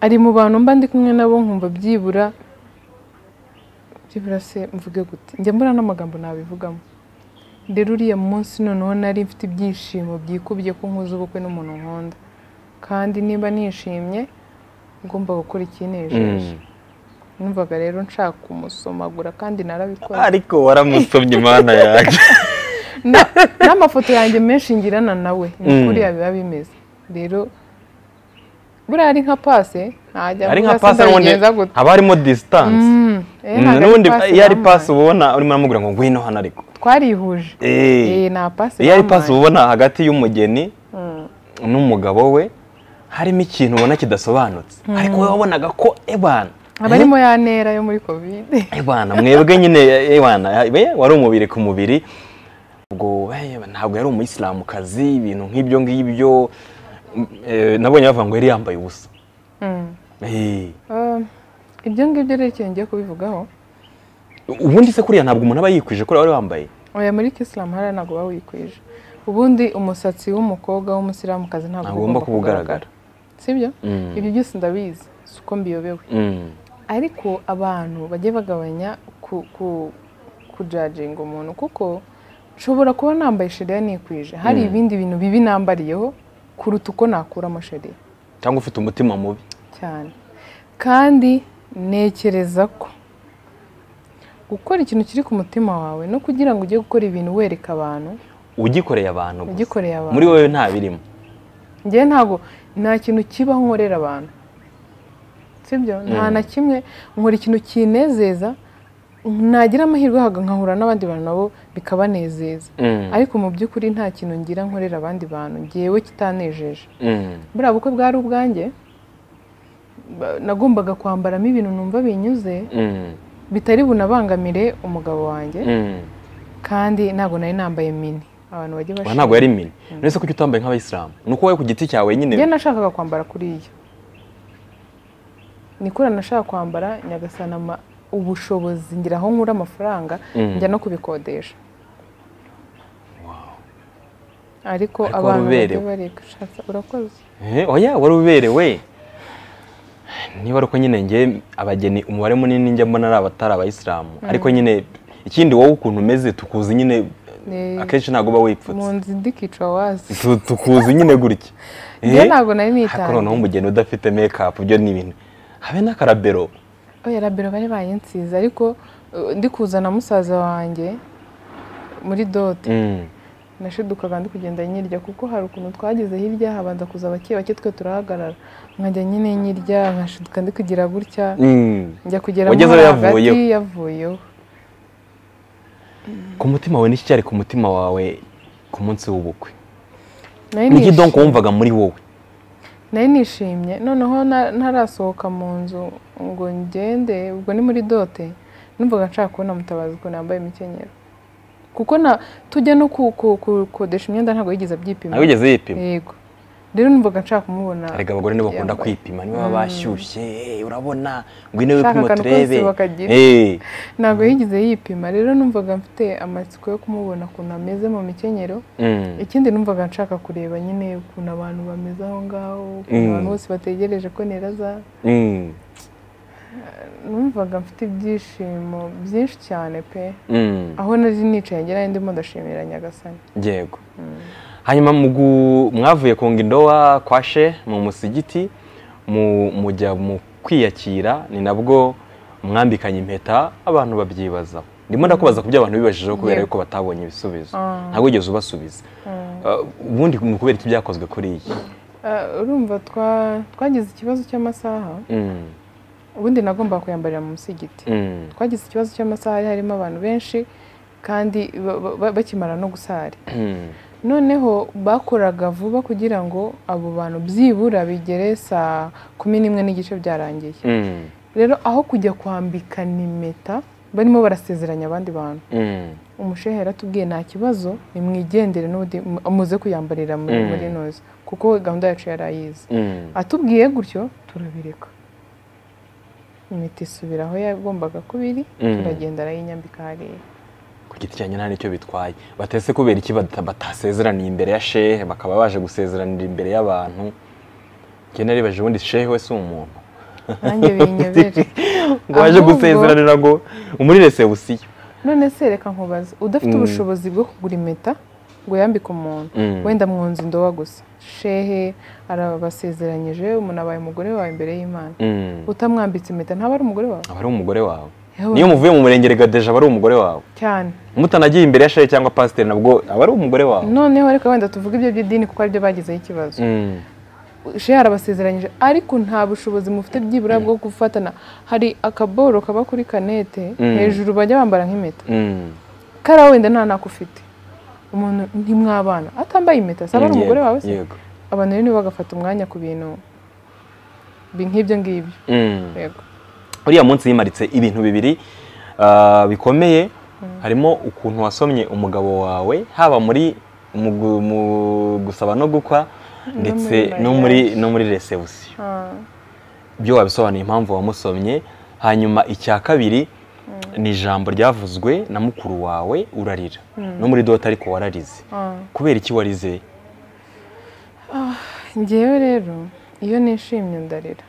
ari mu bantu mba ndi kumwe nabo nkumva byibura byibura se mvuge gute njya mbura n'amagambo nabivugamo rero uriya munsi noneho nari mfite ibyishimo byikubye ko nkuze ubukwe n'umuntu nkunda kandi niba nishimye ngomba gukora ikinejeje numvaga rero nshaka kumusomagura kandi narabikoze ariko waramusomye imana yanjye Na- n'amafoto yanjye menshi ngirana nawe ni Mm. kuriya biba bimeze rero buriya ari nka pase ntajya ari avuga nka se pasi n'ubundi ndabigenza gute haba harimo disitanse Mm, eh, Mm, ntabwo ari n'ubundi pase iyo ari bampaye. pasi ubona urimo uramubwira ngo ngwino hano ariko twarihuje Eh. Eh, nta pase iyo ari bampaye. pasi ubona hagati y'umugeni Mm. n'umugabo we harimo ikintu ubona kidasobanutse ariko wowe wabonaga ko ebana aba arimo ya ntera yo muri kovide ebana mwebwe nyine ebana eh, wari umubiri ku mubiri ubwo eh, ntabwo yari umuyisilamukazi ibintu nk'ibyo ngibyo eh, nabonye bavuga ngo yari yambaye ubusa Mm. Eh, Um, ibyo ngibyo rero ikintu ngiye kubivugaho ubundi se kuriya ntabwo umuntu aba yikwije kuriya wari wambaye oya muri kisilamu hariya ntabwo baba wikwije ubundi umusatsi w'umukobwa w'umusilamukazi ntabwo Ntabwo ugomba ugomba kuwugaragara. kugaragara sibyo Mm. ibyo byose ndabizi si uko mbiyobewe Mm. ariko abantu bajye bagabanya ku ku kujajinga umuntu kuko nshobora kuba nambaye sheriya nikwije hari ibindi bintu bibi nambariyeho kuruta uko nakuramo sheriya cyangwa ufite umutima mubi cyane kandi ntekereza ko gukora ikintu kiri ku mutima wawe no kugira ngo ujye gukora ibintu wereka abantu ugikoreye abantu gusa. ugikoreye abantu muri wowe nta birimo njyewe ntabwo nta kintu kiba nkorera abantu sibyo nta na kimwe nkora ikintu kinezeza nagira amahirwe haga nkahura n'abandi bantu nabo bikabanezeza Mm. ariko mu by'ukuri nta kintu ngira nkorera abandi bantu ngewe kitanejeje Mm. buriya bukwe bwari ubwanjye ba- nagombaga kwambaramo ibintu numva binyuze Mm. bitari bunabangamire umugabo wanjye Mm. kandi ntabwo nari nambaye mini abantu bajye Oya, ntabwo bashima yari mini none se kuki utambaye nk'abayisilamu ni uko wowe ku giti cyawe njye nyine nashakaga kwambara kuriya ni kuri nashaka kwambara nyagasanama ubushobozi ngira aho nkura amafaranga Mm. njya no kubikodesha ariko Ariko abantu bajya waruberewe. barishaka urakoze Eh, oya wari uberewe niba ari uko nyine nge abageni umubare munini njya mbona ari abatari abayisilamu ariko nyine ikindi wowe ukuntu umeze tukuzi nyine Ni- akenshi ntabwo uba mu wipfutse nzu ndikica wazi Tu- tukuzi nyine gutya njye Eh, ntabwo nari ariko noneho nitangiye umugeni udafite mekapu byo ni ibintu habe n'akarabero oya rabero bari bayinsize ariko uh, ndi kuzana musaza wanjye muri dote Mm. nashidukaga ndi kugenda nyirya kuko hari ukuntu twageze hirya habanza kuza bake bake twe turahagarara nkajya nyine nyirya nkashiduka ndi kugira gutya Mm. njya kugera Wagezeho hagati, yavuyeho. yavuyeho ku mutima wawe n'iki cyari ku mutima wawe ku munsi w'ubukwe nari niki nishimye- donko wumvaga muri wowe nari nishimye noneho na- ntarasohoka mu nzu ngo ngende ubwo ni muri dote numvaga nshaka kubona mutabazi ukuntu yambaye imikenyero kuko na tujya no ku- ku- kukodesha imyenda ntabwo yigeze abyipima nawe ugeze yipima yego rero numvaga nshaka kumubona erega abagore nibo bakunda yambaye. kwipima niba bashyushye eh, urabona ngwino Shaka wipima akantu turebe kose bakagira. Eh, ntabwo yigeze yipima rero numvaga mfite amatsiko yo kumubona ukuntu ameze mu mikenyero mm, ikindi numvaga nshaka kureba nyine ukuntu abantu bameze aho ngaho ukuntu Mm. abantu bose bategereje ko neraza mm. numvaga mfite ibyishimo byinshi cyane pe Mm, aho nari nicaye ngira ndimo ndashimira nyagasani yego hanyuma mu gu- mwavuye kunga indowa kwa she mu musigiti mu- mujya mu kwiyakira ni nabwo mwambikanye impeta abantu babyibaza ndimo ndakubaza ku byo abantu bibajijeho kubera Yego. yuko batabonye ibisubizo Ah. ntabwo wigeze ubasubiza Uh, ubundi ni ukubera iki byakozwe kuri iyi Ah, urumva twa- twagize ikibazo cy'amasaha Mm, ubundi nagomba kuyambarira mu musigiti mm, twagize ikibazo cy'amasaha hari harimo abantu benshi kandi ba- ba- bakimara no gusara mm, noneho bakoraga vuba kugira ngo abo bantu byibura bigere saa kumi n'imwe n'igice byarangiye mm, rero aho kujya kwambika impeta barimo barasezeranya abandi bantu mm, umushehe yaratubwiye nta kibazo nimwigendere n'ubundi mu- muze kuyambarira muri Mm. muri noza kuko gahunda yacu yari ayizi mm. atubwiye gutyo turabireka impeta isubira aho yagombaga kuba iri Mm. turagenda arayinyambika hariya ku giti cyanjye nta nicyo bitwaye batese kubera iki bata- batasezeraniye imbere ya shehe bakaba baje gusezeranira imbere y'abantu njye naribaje ubundi shehe we si umuntu nanjye binyobere ngo waje Ahubwo- gusezeranira ngo umuri resebusiyo none se reka nkubaze udafite Mm. ubushobozi bwo kugura impeta ngo yambike umuntu Mm. wenda mu nzu ndoba gusa shehe arabasezeranyije umuntu abaye umugore wawe imbere y'imana Mm. utamwambitse impeta ntaba ari umugore wawe aba ari umugore wawe Yewe. niyo muvuye mu murenge regadeje aba ari umugore wawe cyane mutanagiye imbere ya shehe cyangwa pasiteri nabwo aba ari umugore wawe noneho reka wenda tuvuge ibyo by'idini kuko aribyo bagizeho ikibazo Mm. shehe arabasezeranyije ariko nta bushobozi mufite byibura bwo gufatana hari akaboro kaba kuri kanete Mm. hejuru bajya bambara nk'impeta Mm. kariya wenda nta nako ufite umuntu ntimwabana atambaye impeta saba ari Yego, umugore wawe se yego abantu rero nibo bagafata umwanya ku bintu bi- nk'ibyo ngibyo Mm. yego uriya munsi yimaritse ibintu bibiri ah, bikomeye harimo ukuntu wasomye umugabo wawe haba muri mu gu- mu gusaba no gukwa ndetse muri no muri no muri resebusiyo Ah, ibyo wabisobanuye impamvu wamusomye hanyuma icya kabiri ni ijambo ryavuzwe na mukuru wawe urarira no muri dota ariko wararize ah. kubera iki warize njyewe rero iyo nishimye ndarira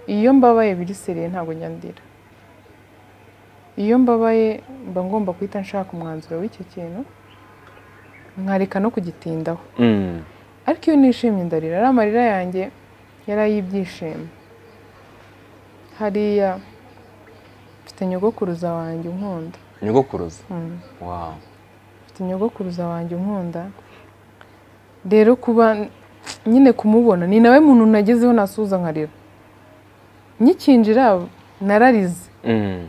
iyo mbabaye birisereye ntabwo njya ndira iyo mbabaye mba ngomba guhita nshaka umwanzuro w'icyo kintu nkareka no kugitindaho Mm, ariko iyo nishimye ndarira ari amarira yanjye yari ay'ibyishimo hariya mfite nyogokuruza wanjye unkunda nyogokuruza Mm. wow mfite nyogokuruza wanjye unkunda rero kuba nyine kumubona ni nawe muntu nagezeho nasuhuza nkarira nyikinjira nararize Mm,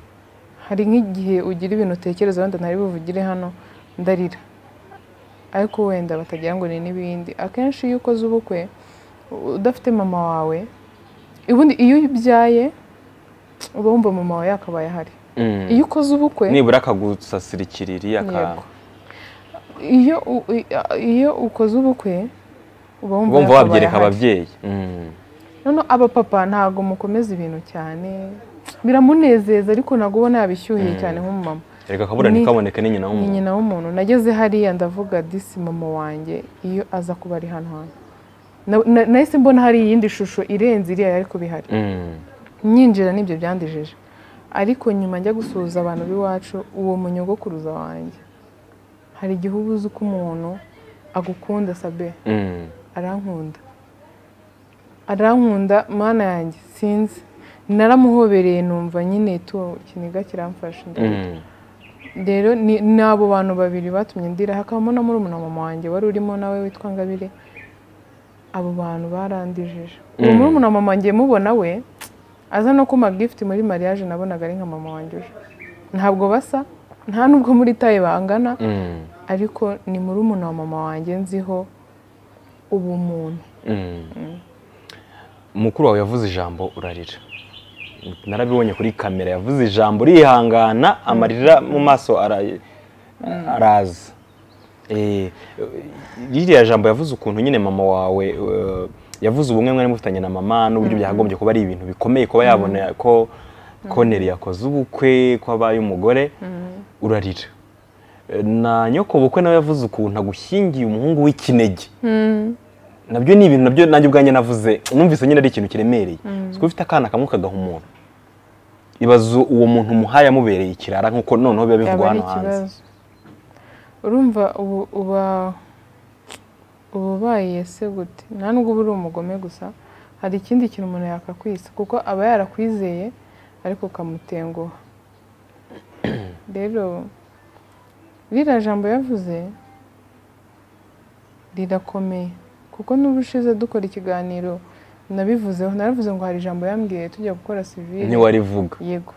hari nk'igihe ugira ibintu utekereza wenda ntari buvugire hano ndarira ariko wenda batagira ngo ni n'ibindi akenshi iyo ukoze ubukwe udafite mama wawe ubundi iyo ubyaye uba wumva mama wawe yakabaye ahari mm. iyo ukoze ubukwe nibura akagusasira ikiriri aka Yego. iyo u- i- iyo ukoze ubukwe uba wumva bumva yakabaye wabyereka ahari. ababyeyi Mm. noneho abapapa ntabwo mukomeza ibintu cyane biramunezeza ariko ntabwo ubona yabishyuhiye cyane nk'umumama erega akabura Ni- ntikaboneke ni nyina ni w'umuntu nyina w'umuntu nageze hariya ndavuga disi mama wanjye iyo aza kuba ari hano hantu Na- na- nahise mbona hari iyindi shusho irenze iriya yari kuba ihari Mm, nyinjira n'ibyo byandijije ariko nyuma njya gusuhuza abantu b'iwacu uwo munyogokuruza wanjye hari igihe uba uzi ko umuntu agukunda sabe mm, arankunda arankunda mana yanjye sinzi naramuhobereye numva nyine ituwo ikiniga kiramfasha ndabona. mm. rero ni ni abo bantu babiri batumye ndira hakabamo na murumuna mama wanjye wari urimo nawe witwa ngabire abo bantu barandijije uwo Mm. murumuna mama wanjye mubona we aza no kuma gift muri mariage nabonaga ari nka mama wanjye uje ntabwo basa nta nubwo muri taye bangana Mm, ariko ni murumuna wa mama wanjye nziho ubumuntu mm. mukuru wawe yavuze ijambo urarira narabibonye kuri kamera yavuze ijambo urihangana amarira mu maso ara- araza Eh, ririya jambo yavuze ukuntu nyine mama wawe eh, yavuze ubumwe mwari mufitanye na mama n'uburyo byakagombye kuba ari ibintu bikomeye kuba yabona ko koneri yakoze ubukwe ko abaye umugore urarira Eh, na nyoko bukwe nawe yavuze ukuntu agushyingiye umuhungu w'ikinege nabyo ni ibintu nabyo nanjye ubwanjye navuze numvise nyine ari ikintu kiremereye kuko ufite akana kamwe kagaha umuntu ibaze uwo muntu umuhaye amubereye ikirara nk'uko noneho biba bivugwa yaba ari hano hanze ikibazo urumva ubu uba uba ubaye se gute nta nubwo uba uri umugome gusa hari ikindi kintu umuntu yakakwisa kuko aba yarakwizeye ariko ukamutenguha rero ririya jambo yavuze rirakomeye kuko n'ubu ushize dukora ikiganiro nabivuzeho naravuze ngo hari ijambo yambwiye tujya gukora sivire ntiwarivuga yego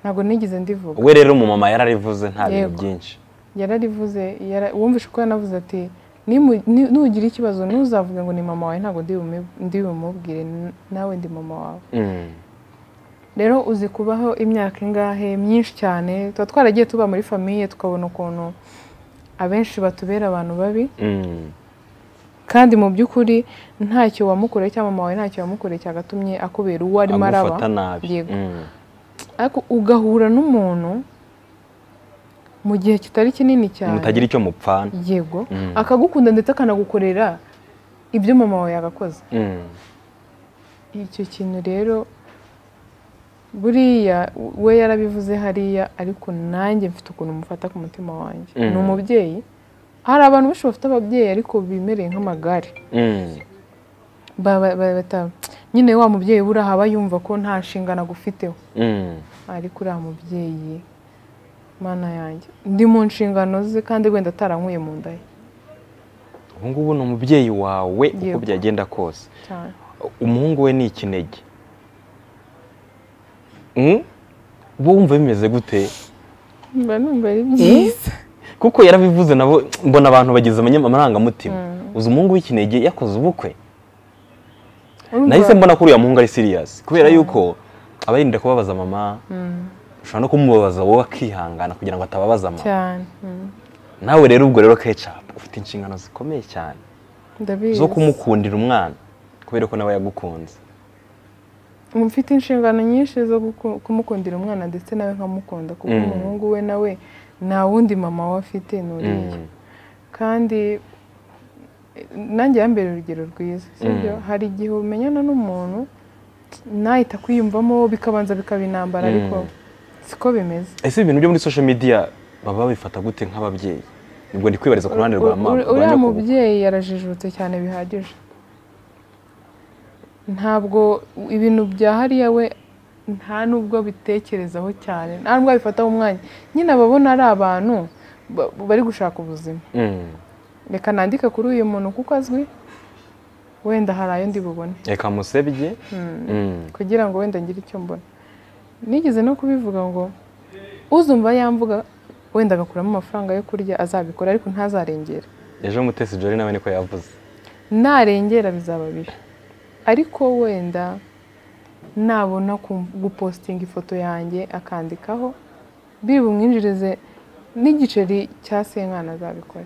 ntabwo nigeze ndivuga we rero umumama yararivuze nta bintu Yego. byinshi yararivuze yara- wumvishe uko yanavuze ati "Nimu- ni- nugira ikibazo ntuzavuge ngo ni mama wawe ntabwo ndi bumi- ndi bumubwire n- nawe ndi mama wawe Mm. rero uzi kubaho imyaka ingahe myinshi cyane tuba twaragiye tuba muri famiye tukabona ukuntu abenshi batubera abantu babi Mm. kandi mu by'ukuri ntacyo wamukoreye cyangwa mama wawe ntacyo wamukoreye cyagatumye akubera uwo arimo araba agufata nabi yego Mm. ariko ugahura n'umuntu mu gihe kitari kinini cyane mutagira icyo mupfana yego Mm. akagukunda ndetse akanagukorera ibyo mama wawe yagakoze Mm. icyo kintu rero buriya we yarabivuze hariya ariko nanjye mfite ukuntu mufata ku mutima wanjye Mm. ni umubyeyi hari abantu benshi bafite ababyeyi ariko bimereye nk'amagare Mm. Ba- ba- ba- bata- nyine wa mubyeyi we uraha aba yumva ko nta nshingano agufiteho Mm. ariko uriya mubyeyi mana yanjye ndi mu nshingano ze kandi wenda atarankuye mu nda ye ubu ngubu ni umubyeyi wawe uko Yego. byagenda kose cyane umuhungu we ni ikinege Mm? bo wumva bimeze gute mba numva ari byiza kuko yarabivuze nabo mbona abantu bagize amanya- amarangamutima uzi umuhungu w'ikinege yakoze ubukwe Urumva- nahise mbona ko uriya muhungu ari siriyasi kubera yuko aba yirinda kubabaza mama ushobora no kumubabaza wowe akihangana kugira ngo atababaza mama cyane mm. nawe rero ubwo rero kecapu ufite inshingano zikomeye cyane ndabizi zo kumukundira umwana kubera ko nawe yagukunze mfite inshingano nyinshi zo guku- kumukundira umwana ndetse nawe nkamukunda kuko Mm. umuhungu we nawe nta wundi mama we afite ni uriya Mm. kandi eh, nanjye yambere urugero rwiza sibyo Mm. hari igihe umenyana n'umuntu nahita kwiyumvamo bikabanza bikaba intambara Mm. ariko siko bimeze ese ibintu byo muri social media baba babifata gute nk'ababyeyi nibwo ndi kwibariza ku ruhande rwa mama Uri- rwa uriya nyokobukwe. mubyeyi yarajijutse cyane bihagije ntabwo ibintu bya hariya we nta nubwo abitekerezaho cyane nta nubwo abifataho umwanya nyine ababona ari abantu ba- bari gushaka ubuzima Mm. reka nandike kuri uyu muntu kuko azwi wenda hari ayo ndi bubone reka musebye Mm. kugira ngo wenda ngire icyo mbona nigeze no kubivuga ngo uzumva yamvuga wenda agakuramo amafaranga yo kurya azabikora ariko ntazarengera ejo mutesi jori nawe niko yavuze narengera bizaba bibi ariko wenda nabona ku- gupositinga ifoto yanjye akandikaho biri bumwinjirize n'igiceri cya senkana azabikora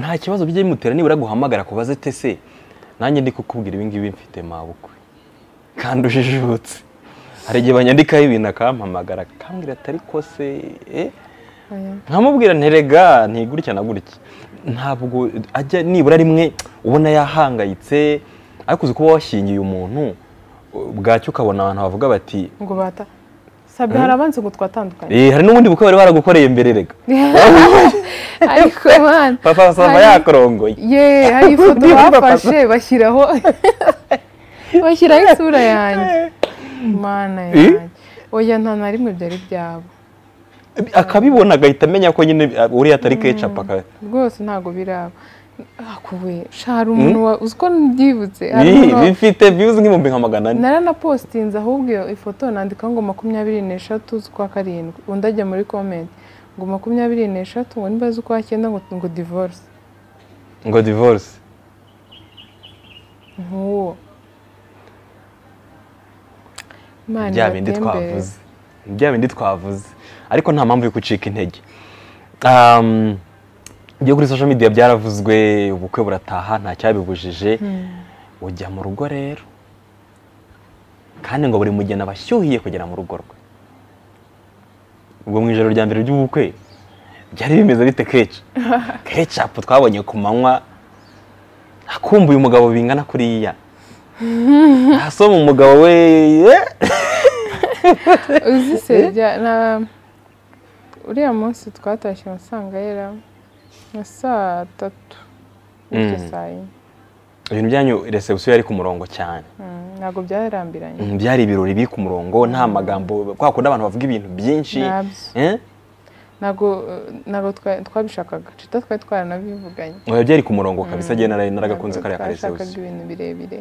nta kibazo bijye bimutera nibura guhamagara kubaze tese nanjye ndi kukubwira ibi ngibi mfite mabukwe kandi ujijutse hari igihe banyandikaho ibintu akampamagara akambwira atari kose eh? Oya. nkamubwira nterega ntigurya na gutya ntabwo ajya nibura rimwe ubona yahangayitse ariko uzi kuba washyingiye umuntu bwacyo ukabona abantu bavuga bati ngo bata sabe hari abanze ngo twatandukanye "Eh, hari n'ubundi bukwe bari baragukoreye imbere rega ariko man papa basanga hari- yakorongoye ye hari ifoto Niba papa- bafashe bashyiraho bashyiraho isura yanjye mana Eh? yanjye oya nta na rimwe byari byabo akabibona agahita amenya ko nyine uh, uriya atari kecap aka- rwose ntabwo biraba akuwe hari umuntu wa- uzi ko mbyibutse hari Ih, umuntu wa- bifite views nk'ibihumbi nka magana ane naranapositinze ahubwo iyo ifoto nandikaho ngo makumyabiri n'eshatu z'ukwa karindwi undi ajya muri komenti ngo makumyabiri n'eshatu ngo niba z'ukwa cyenda ngo, ngo divorce ngo divorce nk'uwo Imana bya bindi ibatembere. twavuze bya bindi twavuze ariko nta mpamvu yo gucika intege Um, ibyo kuri social media byaravuzwe ubukwe burataha nta cyabibujije ujya mu rugo rero kandi ngo buri mugeni aba ashyuhiye kugera mu rugo rwe ubwo mu ijoro rya mbere ry'ubukwe byari bimeze bite keca kecapu twabonye ku manywa kumva uyu mugabo bingana kuriya asoma umugabo we eh, uzi se jya na uriya munsi twatashye umusanga yera nka saa tatu bityo Mm. saa yine ibintu byanyu resebusiyo yari ku murongo cyane Mm, ntabwo byarambiranye Mm, byari ibirori biri ku murongo nta magambo kwa kundi abantu bavuga ibintu byinshi Nabyo. Eh? ntabwo eh, ntabwo twa- twabishakaga cita twari twaranabivuganye Oya, byari ku murongo kabisa agiye naraye naragakunze Ntabwo kariya twashakaga karesebusiyo ibintu birebire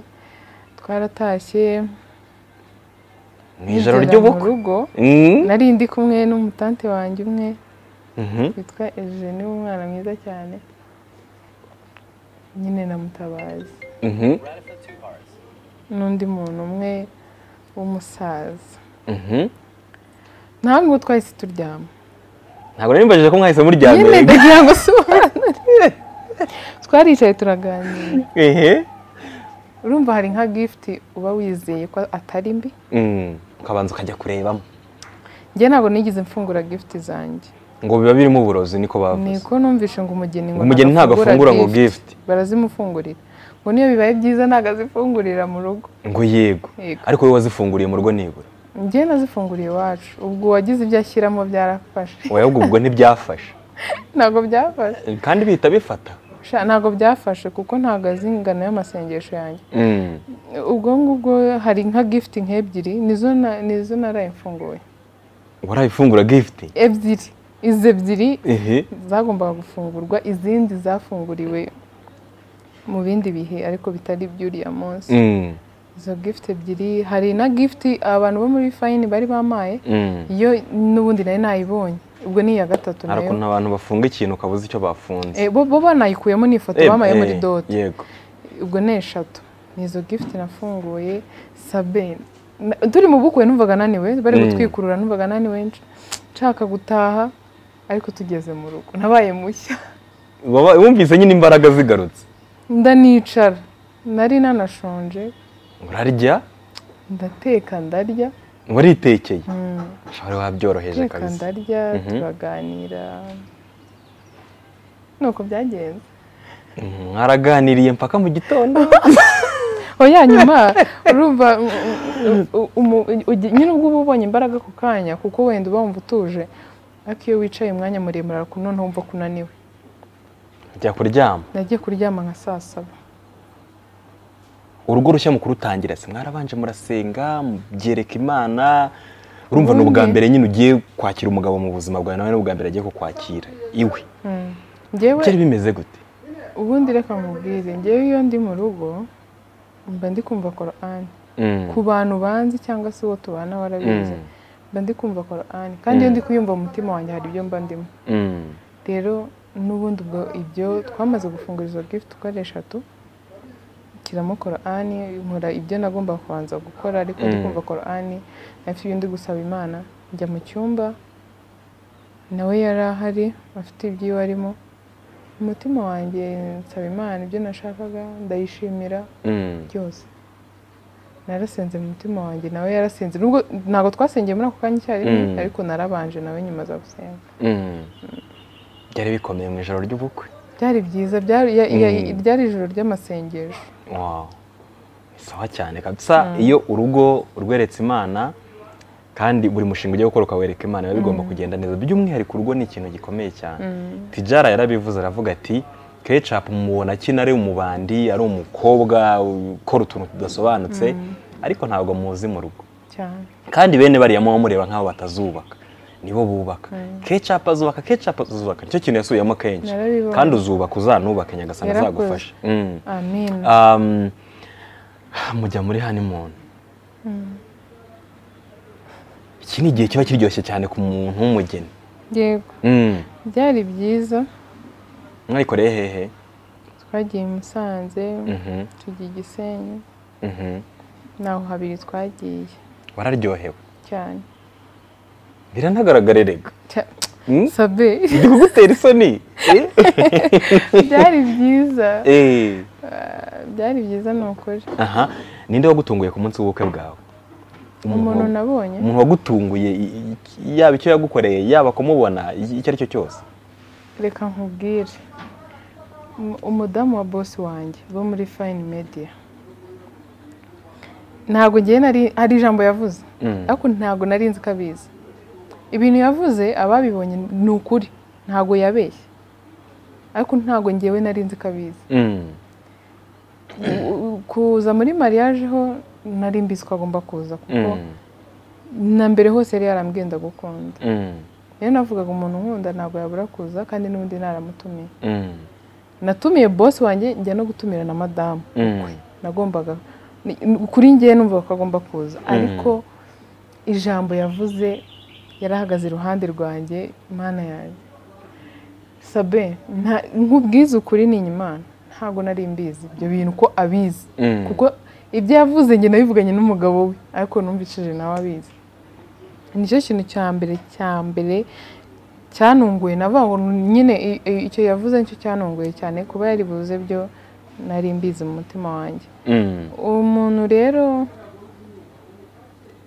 twaratashye mu ijoro ngera mu ry'ubukwe rugo Mm, nari ndi kumwe n'umutante wanjye umwe mhm. witwa Eugene umwana mwiza cyane nyine namutabazi Mhm, n'undi muntu umwe w'umusaza mhm. ntabwo twahise turyama ntabwo nari mbajije ko mwahise nyine muryamira ndagira ngo sobanure twaricaye turaganira ehe urumva hari nka gift uba wizeye ko atari mbi Mm, ukabanza ukajya kurebamo njye ntabwo nigeze mfungura gift zanjye ngo biba birimo uburozi niko bavuze niko numvishe ngo umugeni ngo Umugeni ntabwo afungura ngo gift. barazimufungurira ngo niyo bibaye byiza ntabwo azifungurira mu rugo ngo yego Yego. ariko wowe wazifunguriye mu rugo nibura njye nazifunguriye iwacu ubwo uwagize ibyo ashyiramo byarafashe wowe ubwo ubwo ntibyafashe ntabwo byafashe kandi bihita bifata Sha, ntabwo byafashe kuko ntabwo azi ingano y'amasengesho yanjye Mm, ubwo ngubwo hari nka gift nk'ebyiri nizo na- nizo narayimfunguye warayifungura gift ebyiri izi ebyiri ehe zagombaga gufungurwa izindi zafunguriwe mu bindi bihe ariko bitari iby'uriya munsi Mm, izo gift ebyiri hari na gift abantu bo muri fayini bari bamaye mm. iyo n'ubundi nari nayibonye ubwo ni iya gatatu hari nayo ukuntu abantu bafunga ikintu ukabuze icyo bafunze Eh, bo bo banayikuyemo ni ifoto Eh, bamaye muri eh, doti yego ubwo ni eshatu ni izo gift nafunguye sabeni Na- turi mu bukwe numvaga naniwe bari Mm. gutwikurura numvaga naniwe nsh- nshaka gutaha ariko tugeze mu rugo nabaye mushya Baba- wumvise nyine imbaraga zigarutse ndanicara nari nanashonje urarya ndateka ndarya waritekeye Mm, wari wabyoroheje ndateka kabisa ndarya Mhm. turaganira nuko byagenze Mm, mwaraganiriye mpaka mu gitondo oya nyuma urumva mm, u- umu- ugi- nyine ubwo uba ubonye imbaraga ku kanya kuko wenda uba wumva utuje ariko iyo wicaye umwanya muremure ariko noneho wumva ko unaniwe njya kuryama nagiye kuryama nka saa saba urugo rushya mukuru utangira se mwarabanje murasenga byereka imana urumva ni ubwa Ubundi- mbere nyine ugiye kwakira umugabo mu buzima bwawe nawe ni ubwa mbere agiye kukwakira iwe Mm. Njyewe byari bimeze gute ubundi reka nkubwire njyewe iyo ndi mu rugo mba ndi kumva korani Mm, ku bantu banzi cyangwa se uwo tubana warabizi Mm. mba ndi kumva korani kandi iyo Mm. ndi kuyumva mu mutima wanjye hari ibyo mba ndimo mm, rero n'ubundi ubwo ibyo twamaze gufungura izo gift uko ari eshatu nshyiramo korani nkora ibyo nagomba kubanza gukora ariko ndi Mm. kumva korani afite ibyo ndi gusaba imana njya mu cyumba nawe yari ahari afite ibyiwe arimo mu mutima wanjye nsaba imana ibyo nashakaga ndayishimira mm. byose narasenze mu mutima wanjye nawe yarasenze nubwo ntabwo twasengeye muri ako kanya icyarimwe Mm. ariko narabanje nawe nyuma aza gusenga Mm. byari bikomeye mu ijoro ry'ubukwe byari byiza byari ya- ya- Mm. ryari ijoro ry'amasengesho Wow. Ni sawa cyane kabisa iyo urugo urweretse imana kandi buri mushinga ugiye gukora ukawereka imana biba bigomba kugenda neza by'umwihariko urugo ni ikintu gikomeye cyane tijara yarabivuze aravuga ati kecapu mubona akina ari umubandi ari umukobwa ukora utuntu tudasobanutse ariko ntabwo muzi mu rugo cyane kandi bene bariya muba mureba nk'abo batazubaka nibo bubaka kecapu azubaka kecapu azubaka nicyo kintu yasubiyemo kenshi Narabibonye. kandi uzubaka uzanubake nyagasana Yarakoze. azagufasha Mm. amen Um, mujya muri honeymoon iki ni igihe kiba kiryoshye cyane ku muntu w'umugeni yego Mm. byari byiza mwayikoreye hehe twagiye i musanze Mhm, tujya i gisenyi mhm. naho habiri twagiye wararyohewe cyane biranagaragarerega Cya- Mm? sabe kugutera isoni byari byiza Eh. Ah, byari byiza ni ukuri aha ninde wagutunguye ku munsi w'ubukwe bwawe umuntu nabonye umuntu wagutunguye i- i- yaba icyo yagukoreye yaba kumubona i- icyo ari cyo cyose reka nkubwire Um- umudamu wa bosi wanjye bo muri fayini mediya ntabwo ngewe nari hari ijambo yavuze ariko ntabwo nari nzi ko abizi ibintu yavuze ababibonye ni ukuri ntabwo yabeshye ariko ntabwo ngewe nari nzi ko abizi Mm. U- kuza muri mariage ho nari mbizi ko agomba kuza kuko Mm. na mbere hose yari yarambwiye ndagukunda Mm. rero navugaga umuntu nkunda ntabwo yabura kuza kandi n'undi naramutumiye Mm. natumiye bosi wanjye njya no gutumira na madamu Mm. nagombaga ni- ni- kuri ngewe numva ko agomba kuza ariko ijambo yavuze yarahagaze iruhande rwanjye imana yanjye sabe nta- nkubwize ukuri ni inyimana ntabwo nari mbizi ibyo bintu ko abizi Mm. kuko ibyo yavuze njye nabivuganye n'umugabo we ariko numvishije nawe abizi nicyo kintu cya mbere cya mbere cyanunguye navaho nyine i- i- icyo yavuze nicyo cyanunguye cyane kuba yari buze byo nari mbizi mu mutima wanjye Mm. uwo muntu rero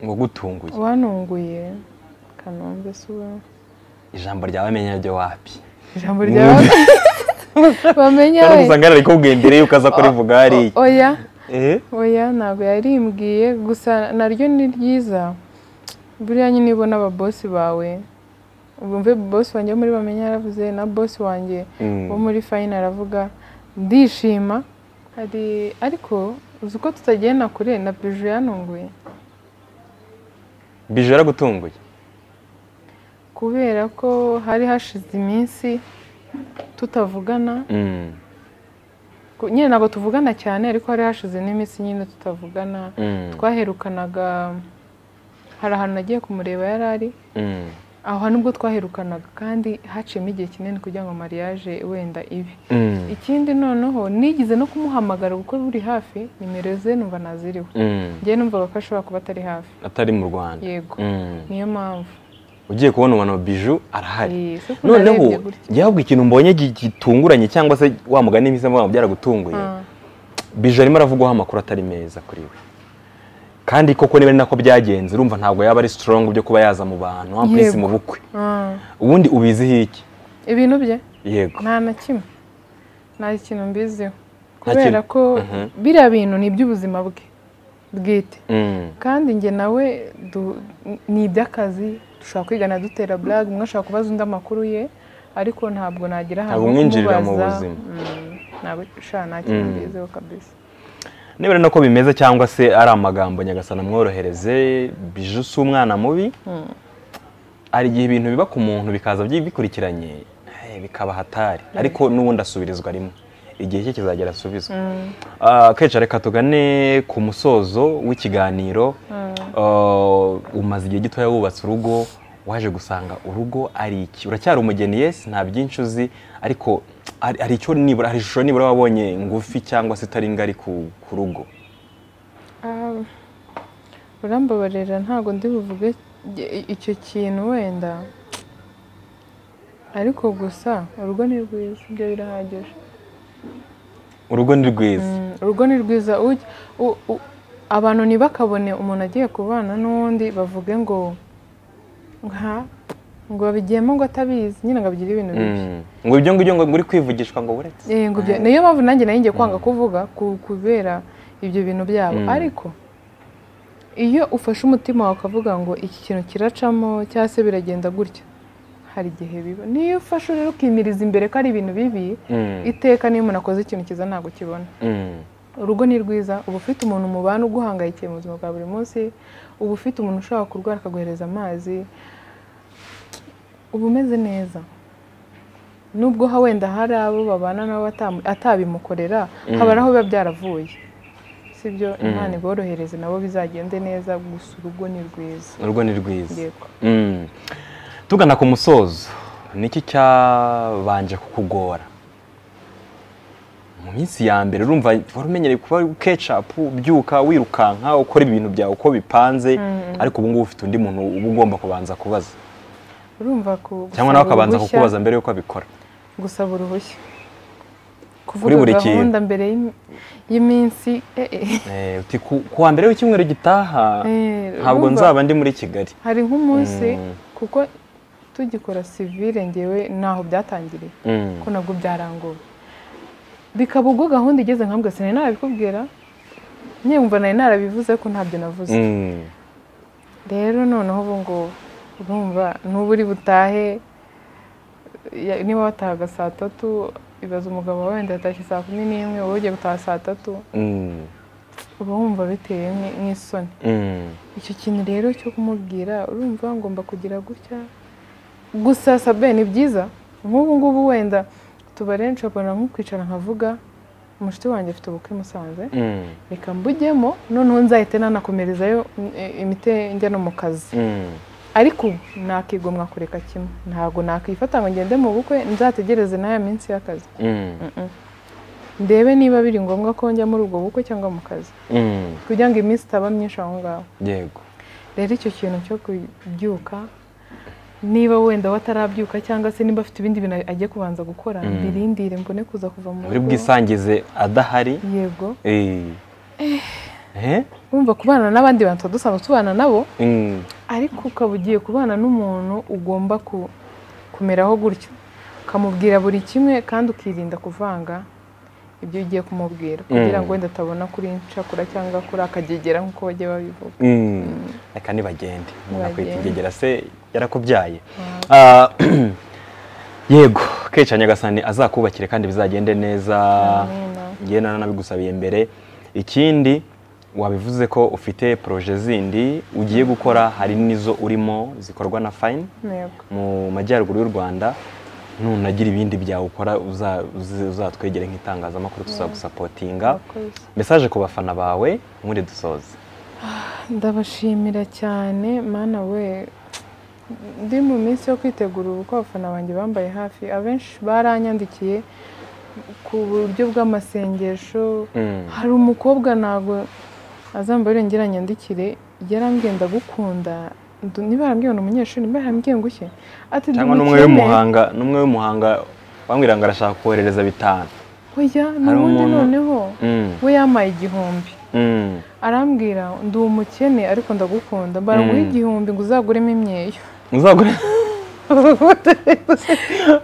ngo gutunguye wanunguye kanombe si we ijambo ryawe amenya ryo wapi ijambo ryawe bamenya cyangwa we usanga yararikubwiye mbere y'uko aza kurivuga hariya oya Eh? oya ntabwo yarimbwiye gusa naryo ni ryiza buriya nyine iyo ubona ababosi bawe bumve bosi wanjye wo muri bamenya yaravuze na bosi wanjye Mm. wo muri fayini aravuga ndishima hari ariko uzi uko tutagenda kure na biju yanunguye bije yaragutunguye kubera ko hari hashize iminsi tutavugana Mm. Ko- nyine ntabwo tuvugana cyane ariko hari hashize n'iminsi nyine tutavugana Mm. twaherukanaga hari ahantu nagiye kumureba yari ari Mm. aho hantu ubwo twaherukanaga kandi haciyemo igihe kinini kugira ngo mariage wenda ibe Mm. ikindi noneho nigeze no kumuhamagara kuko buri hafi nimero ze numva naziriwe Mm. ngewe numvaga ko ashobora kuba atari hafi atari mu rwanda Yego. Mm. niyo mpamvu ugiye kubona umuntu biju arahari Yes, kuko narebye noneho gutya. yabwiye ikintu mbonye gi- gitunguranye cyangwa se wa mugani mwiza mubana byaragutunguye Ah, bije arimo aravugwaho amakuru atari meza kuri we kandi koko niba ari nako byagenze urumva ntabwo yaba ari strong byo kuba yaza mu bantu wa prince Yego. mu bukwe ah. ubundi ubiziho iki ibintu bye yego nta na kimwe nta kintu mbiziho kintu? kubera ko Mhm. biriya bintu ni iby'ubuzima bwe bwite Mm. kandi njye nawe du- ni iby'akazi dushobora kwigana dutera blague umwe ashobora kubaza undi amakuru ye ariko ntabwo nagira ahantu ho umwinjirira mu kumubaza. buzima. Mm, ntabwo sha nta kintu mbiziho kabisa niba ari nako bimeze cyangwa se ari amagambo nyagasana mworohereze bije si umwana mubi hari igihe ibintu biba ku muntu bikaza byi- bikurikiranye eh, bikaba hatari ariko n'ubundi asubirizwa rimwe igihe cye kizagera asubizwa Ah, kenshi reka tugane ku musozo w'ikiganiro Ah, umaze igihe gitoya wubatse urugo waje gusanga urugo ari iki uracyari umugeni yesi nta byinshi uzi ariko hari hari icyo nibura hari ishusho nibura wabonye ngufi cyangwa se itari ngari ku ku rugo Ah, urambabarira ntabwo ndi buvuge i- icyo kintu wenda ariko gusa urugo ni rwiza ibyo birahagije urugo ni rwiza Mm, urugo ni rwiza ujya- u- u- abantu ntibakabone umuntu agiye kubana n'uwundi bavuge ngo nka ngo babigiyemo ngo atabizi nyine ngo abigira ibintu bibi Mm. ngo ibyo ngibyo ngo muri kwivugishwa ngo buretse Eh, ngo ibyo- niyo mpamvu nanjye nari ngiye kwanga kuvuga ku- kubera ibyo bintu byabo Mm. ariko iyo ufashe umutima wawe ukavuga ngo iki kintu kiracamo cyangwa se biragenda gutya hari igihe biba niyo ufashe rero ukimiriza imbere ko ari ibintu bibi Mm. iteka niyo umuntu akoze ikintu cyiza ntabwo ukibona Mm. urugo ni rwiza uba ufite umuntu mubana uguhangayikiye mu buzima bwa buri munsi uba ufite umuntu ushobora kurwara akaguhereza amazi uba umeze neza nubwo ha- wenda hari abo babana nabo atamu- atabimukorera haba aho biba byaravuye sibyo imana iborohereze nabo bizagende neza gusa urugo ni rwiza urugo ni rwiza yego Mm. tugana ku musozo niki cyabanje kukugora mu minsi ya mbere urumva wari umenyereye kuba kecapu ubyuka wirukanka ukora ibintu byawe uko bipanze ariko ubu ngubu ufite undi muntu uba ugomba kubanza kubaza urumva ku- cyangwa nawe akabanza uruhushya- kukubaza mbere y'uko abikora gusaba uruhushya Kuri buri kuvuga kintu. gahunda mbere y'im- y'iminsi eh, eh. Eh, uti ku ku wa mbere w'icyumweru gitaha Eh, ntabwo urumva- nzaba ndi muri kigali hari nk'umunsi Mm. kuko tugikora sivire ngewe ntaho byatangiriye Mm. ko nabwo byarangoye bikaba ubwo gahunda igeze nka mbwa sinari narabikubwira nyumva nari narabivuze ariko ntabyo navuze Mm. rero noneho ubu ngubu urumva n'ubu uri butahe ya- niba watahaga saa tatu ibaza umugabo wawe wenda yatashye saa kumi n'imwe wowe ugiye gutaha saa tatu Mm. uba wumva biteye nk'i- nk'isoni Mm. icyo kintu rero cyo kumubwira urumva ngomba kugira gutya gusa sabe ni byiza nk'ubu ngubu wenda tubare nshobora nko kwicara nkavuga umushuti wanjye afite ubukwe i musanze Mm. reka mbujyemo noneho nzahite nanakomerezayo eh, imitenge no mu kazi Mm. ariko nakigomwa kureka kimwe ntabwo nakifata ngo ngende mu bukwe nzategereze n'aya minsi y'akazi Mm. ndebe niba biri ngombwa ko njya muri ubwo bukwe cyangwa mu kazi Mm. kugira ngo iminsi itaba myinshi aho ngaho yego rero icyo kintu cyo kubyuka niba wenda watarabyuka cyangwa se niba afite ibindi bintu ajya kubanza gukora Mm. mbirindire mbone kuza kuva mu muri bwisangize adahari yego Eh. Eh? wumva kubana n'abandi bantu tuba dusanzwe tubana nabo Mm. ariko ukaba ugiye kubana n'umuntu ugomba ku- kumeraho gutyo ukamubwira buri kimwe kandi ukirinda kuvanga ibyo ugiye kumubwira kugira ngo wenda atabona kuri nshakura cyangwa kuri akagegera nk'uko bajya babivuga Mm. reka nibagende umuntu akwita Nibagende. ingegera se yarakubyaye Ah, yego keca nyagasani azakubakire kandi bizagende neza Amina. ngewe nanabigusabiye mbere ikindi wabivuze ko ufite poroje zindi ugiye gukora hari n'izo urimo zikorwa na fayini Yego. mu majyaruguru y'u rwanda nunagira ibindi byawukora uza- uzi- uzatwegere nk'itangazamakuru tuzagusapotinga Murakoze. mesaje ku bafana bawe muri dusoze ndabashimira cyane mana we ndi mu minsi yo kwitegura ubukwe abafana banjye bambaye hafi abenshi baranyandikiye ku buryo bw'amasengesho Mm. hari umukobwa ntabwo azambare ngira nyandikire yarambwiye ndagukunda ndu- niba yarambwiye ni umunyeshuri niba yarambwiye ngushye ati ndi cyangwa n'umwe umukene. w'umuhanga n'umwe w'umuhanga wambwira ngo arashaka koherereza bitanu oya Hari n'ubundi umuntu- noneho Mm. we yamaye igihumbi Mm. arambwira ndi umukene ariko ndagukunda mbara nguhe Mm. igihumbi ngo uzaguremo imyeyo muzagure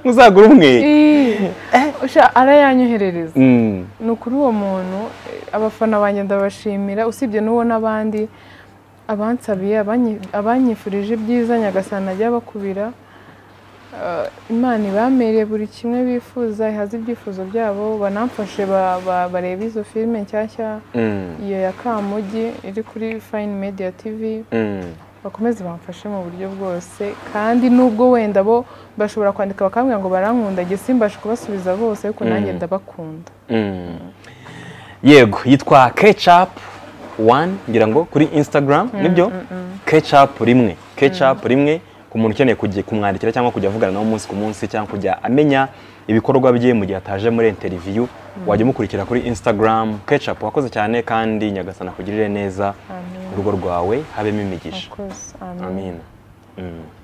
muzagure umwe Ii, usha- arayanyoherereza Mm. ni ukuri uwo muntu eh, abafana banjye ndabashimira usibye n'uwo n'abandi abansabiye abanyi- abanyifurije ibyiza nyagasana ajya bakubira Ah, imana ibamereye buri kimwe bifuza ihaze ibyifuzo byabo banamfashe ba- ba- barebe izo filime nshyashya Mm. iyo ya kamugi iri kuri fayini mediya tivi Mm. bakomeze bamfashe mu buryo bwose kandi nubwo wenda bo bashobora kwandika bakambwira ngo barankunda njye simbashe kubasubiza bose ariko nanjye Mm. ndabakunda Mm. yego yitwa ketchup one ngira ngo kuri instagram nibyo ketchup rimwe ketchup rimwe ku muntu ukeneye kujya kumwandikira cyangwa kujya avugana nawe umunsi ku munsi cyangwa kujya amenya ibikorwa bye mu gihe ataje muri interview wajya umukurikira kuri instagram ketchup wakoze cyane kandi nyagasana kugirire neza Amen. urugo rwawe habemo imigisha Of course, amen. amin Mm.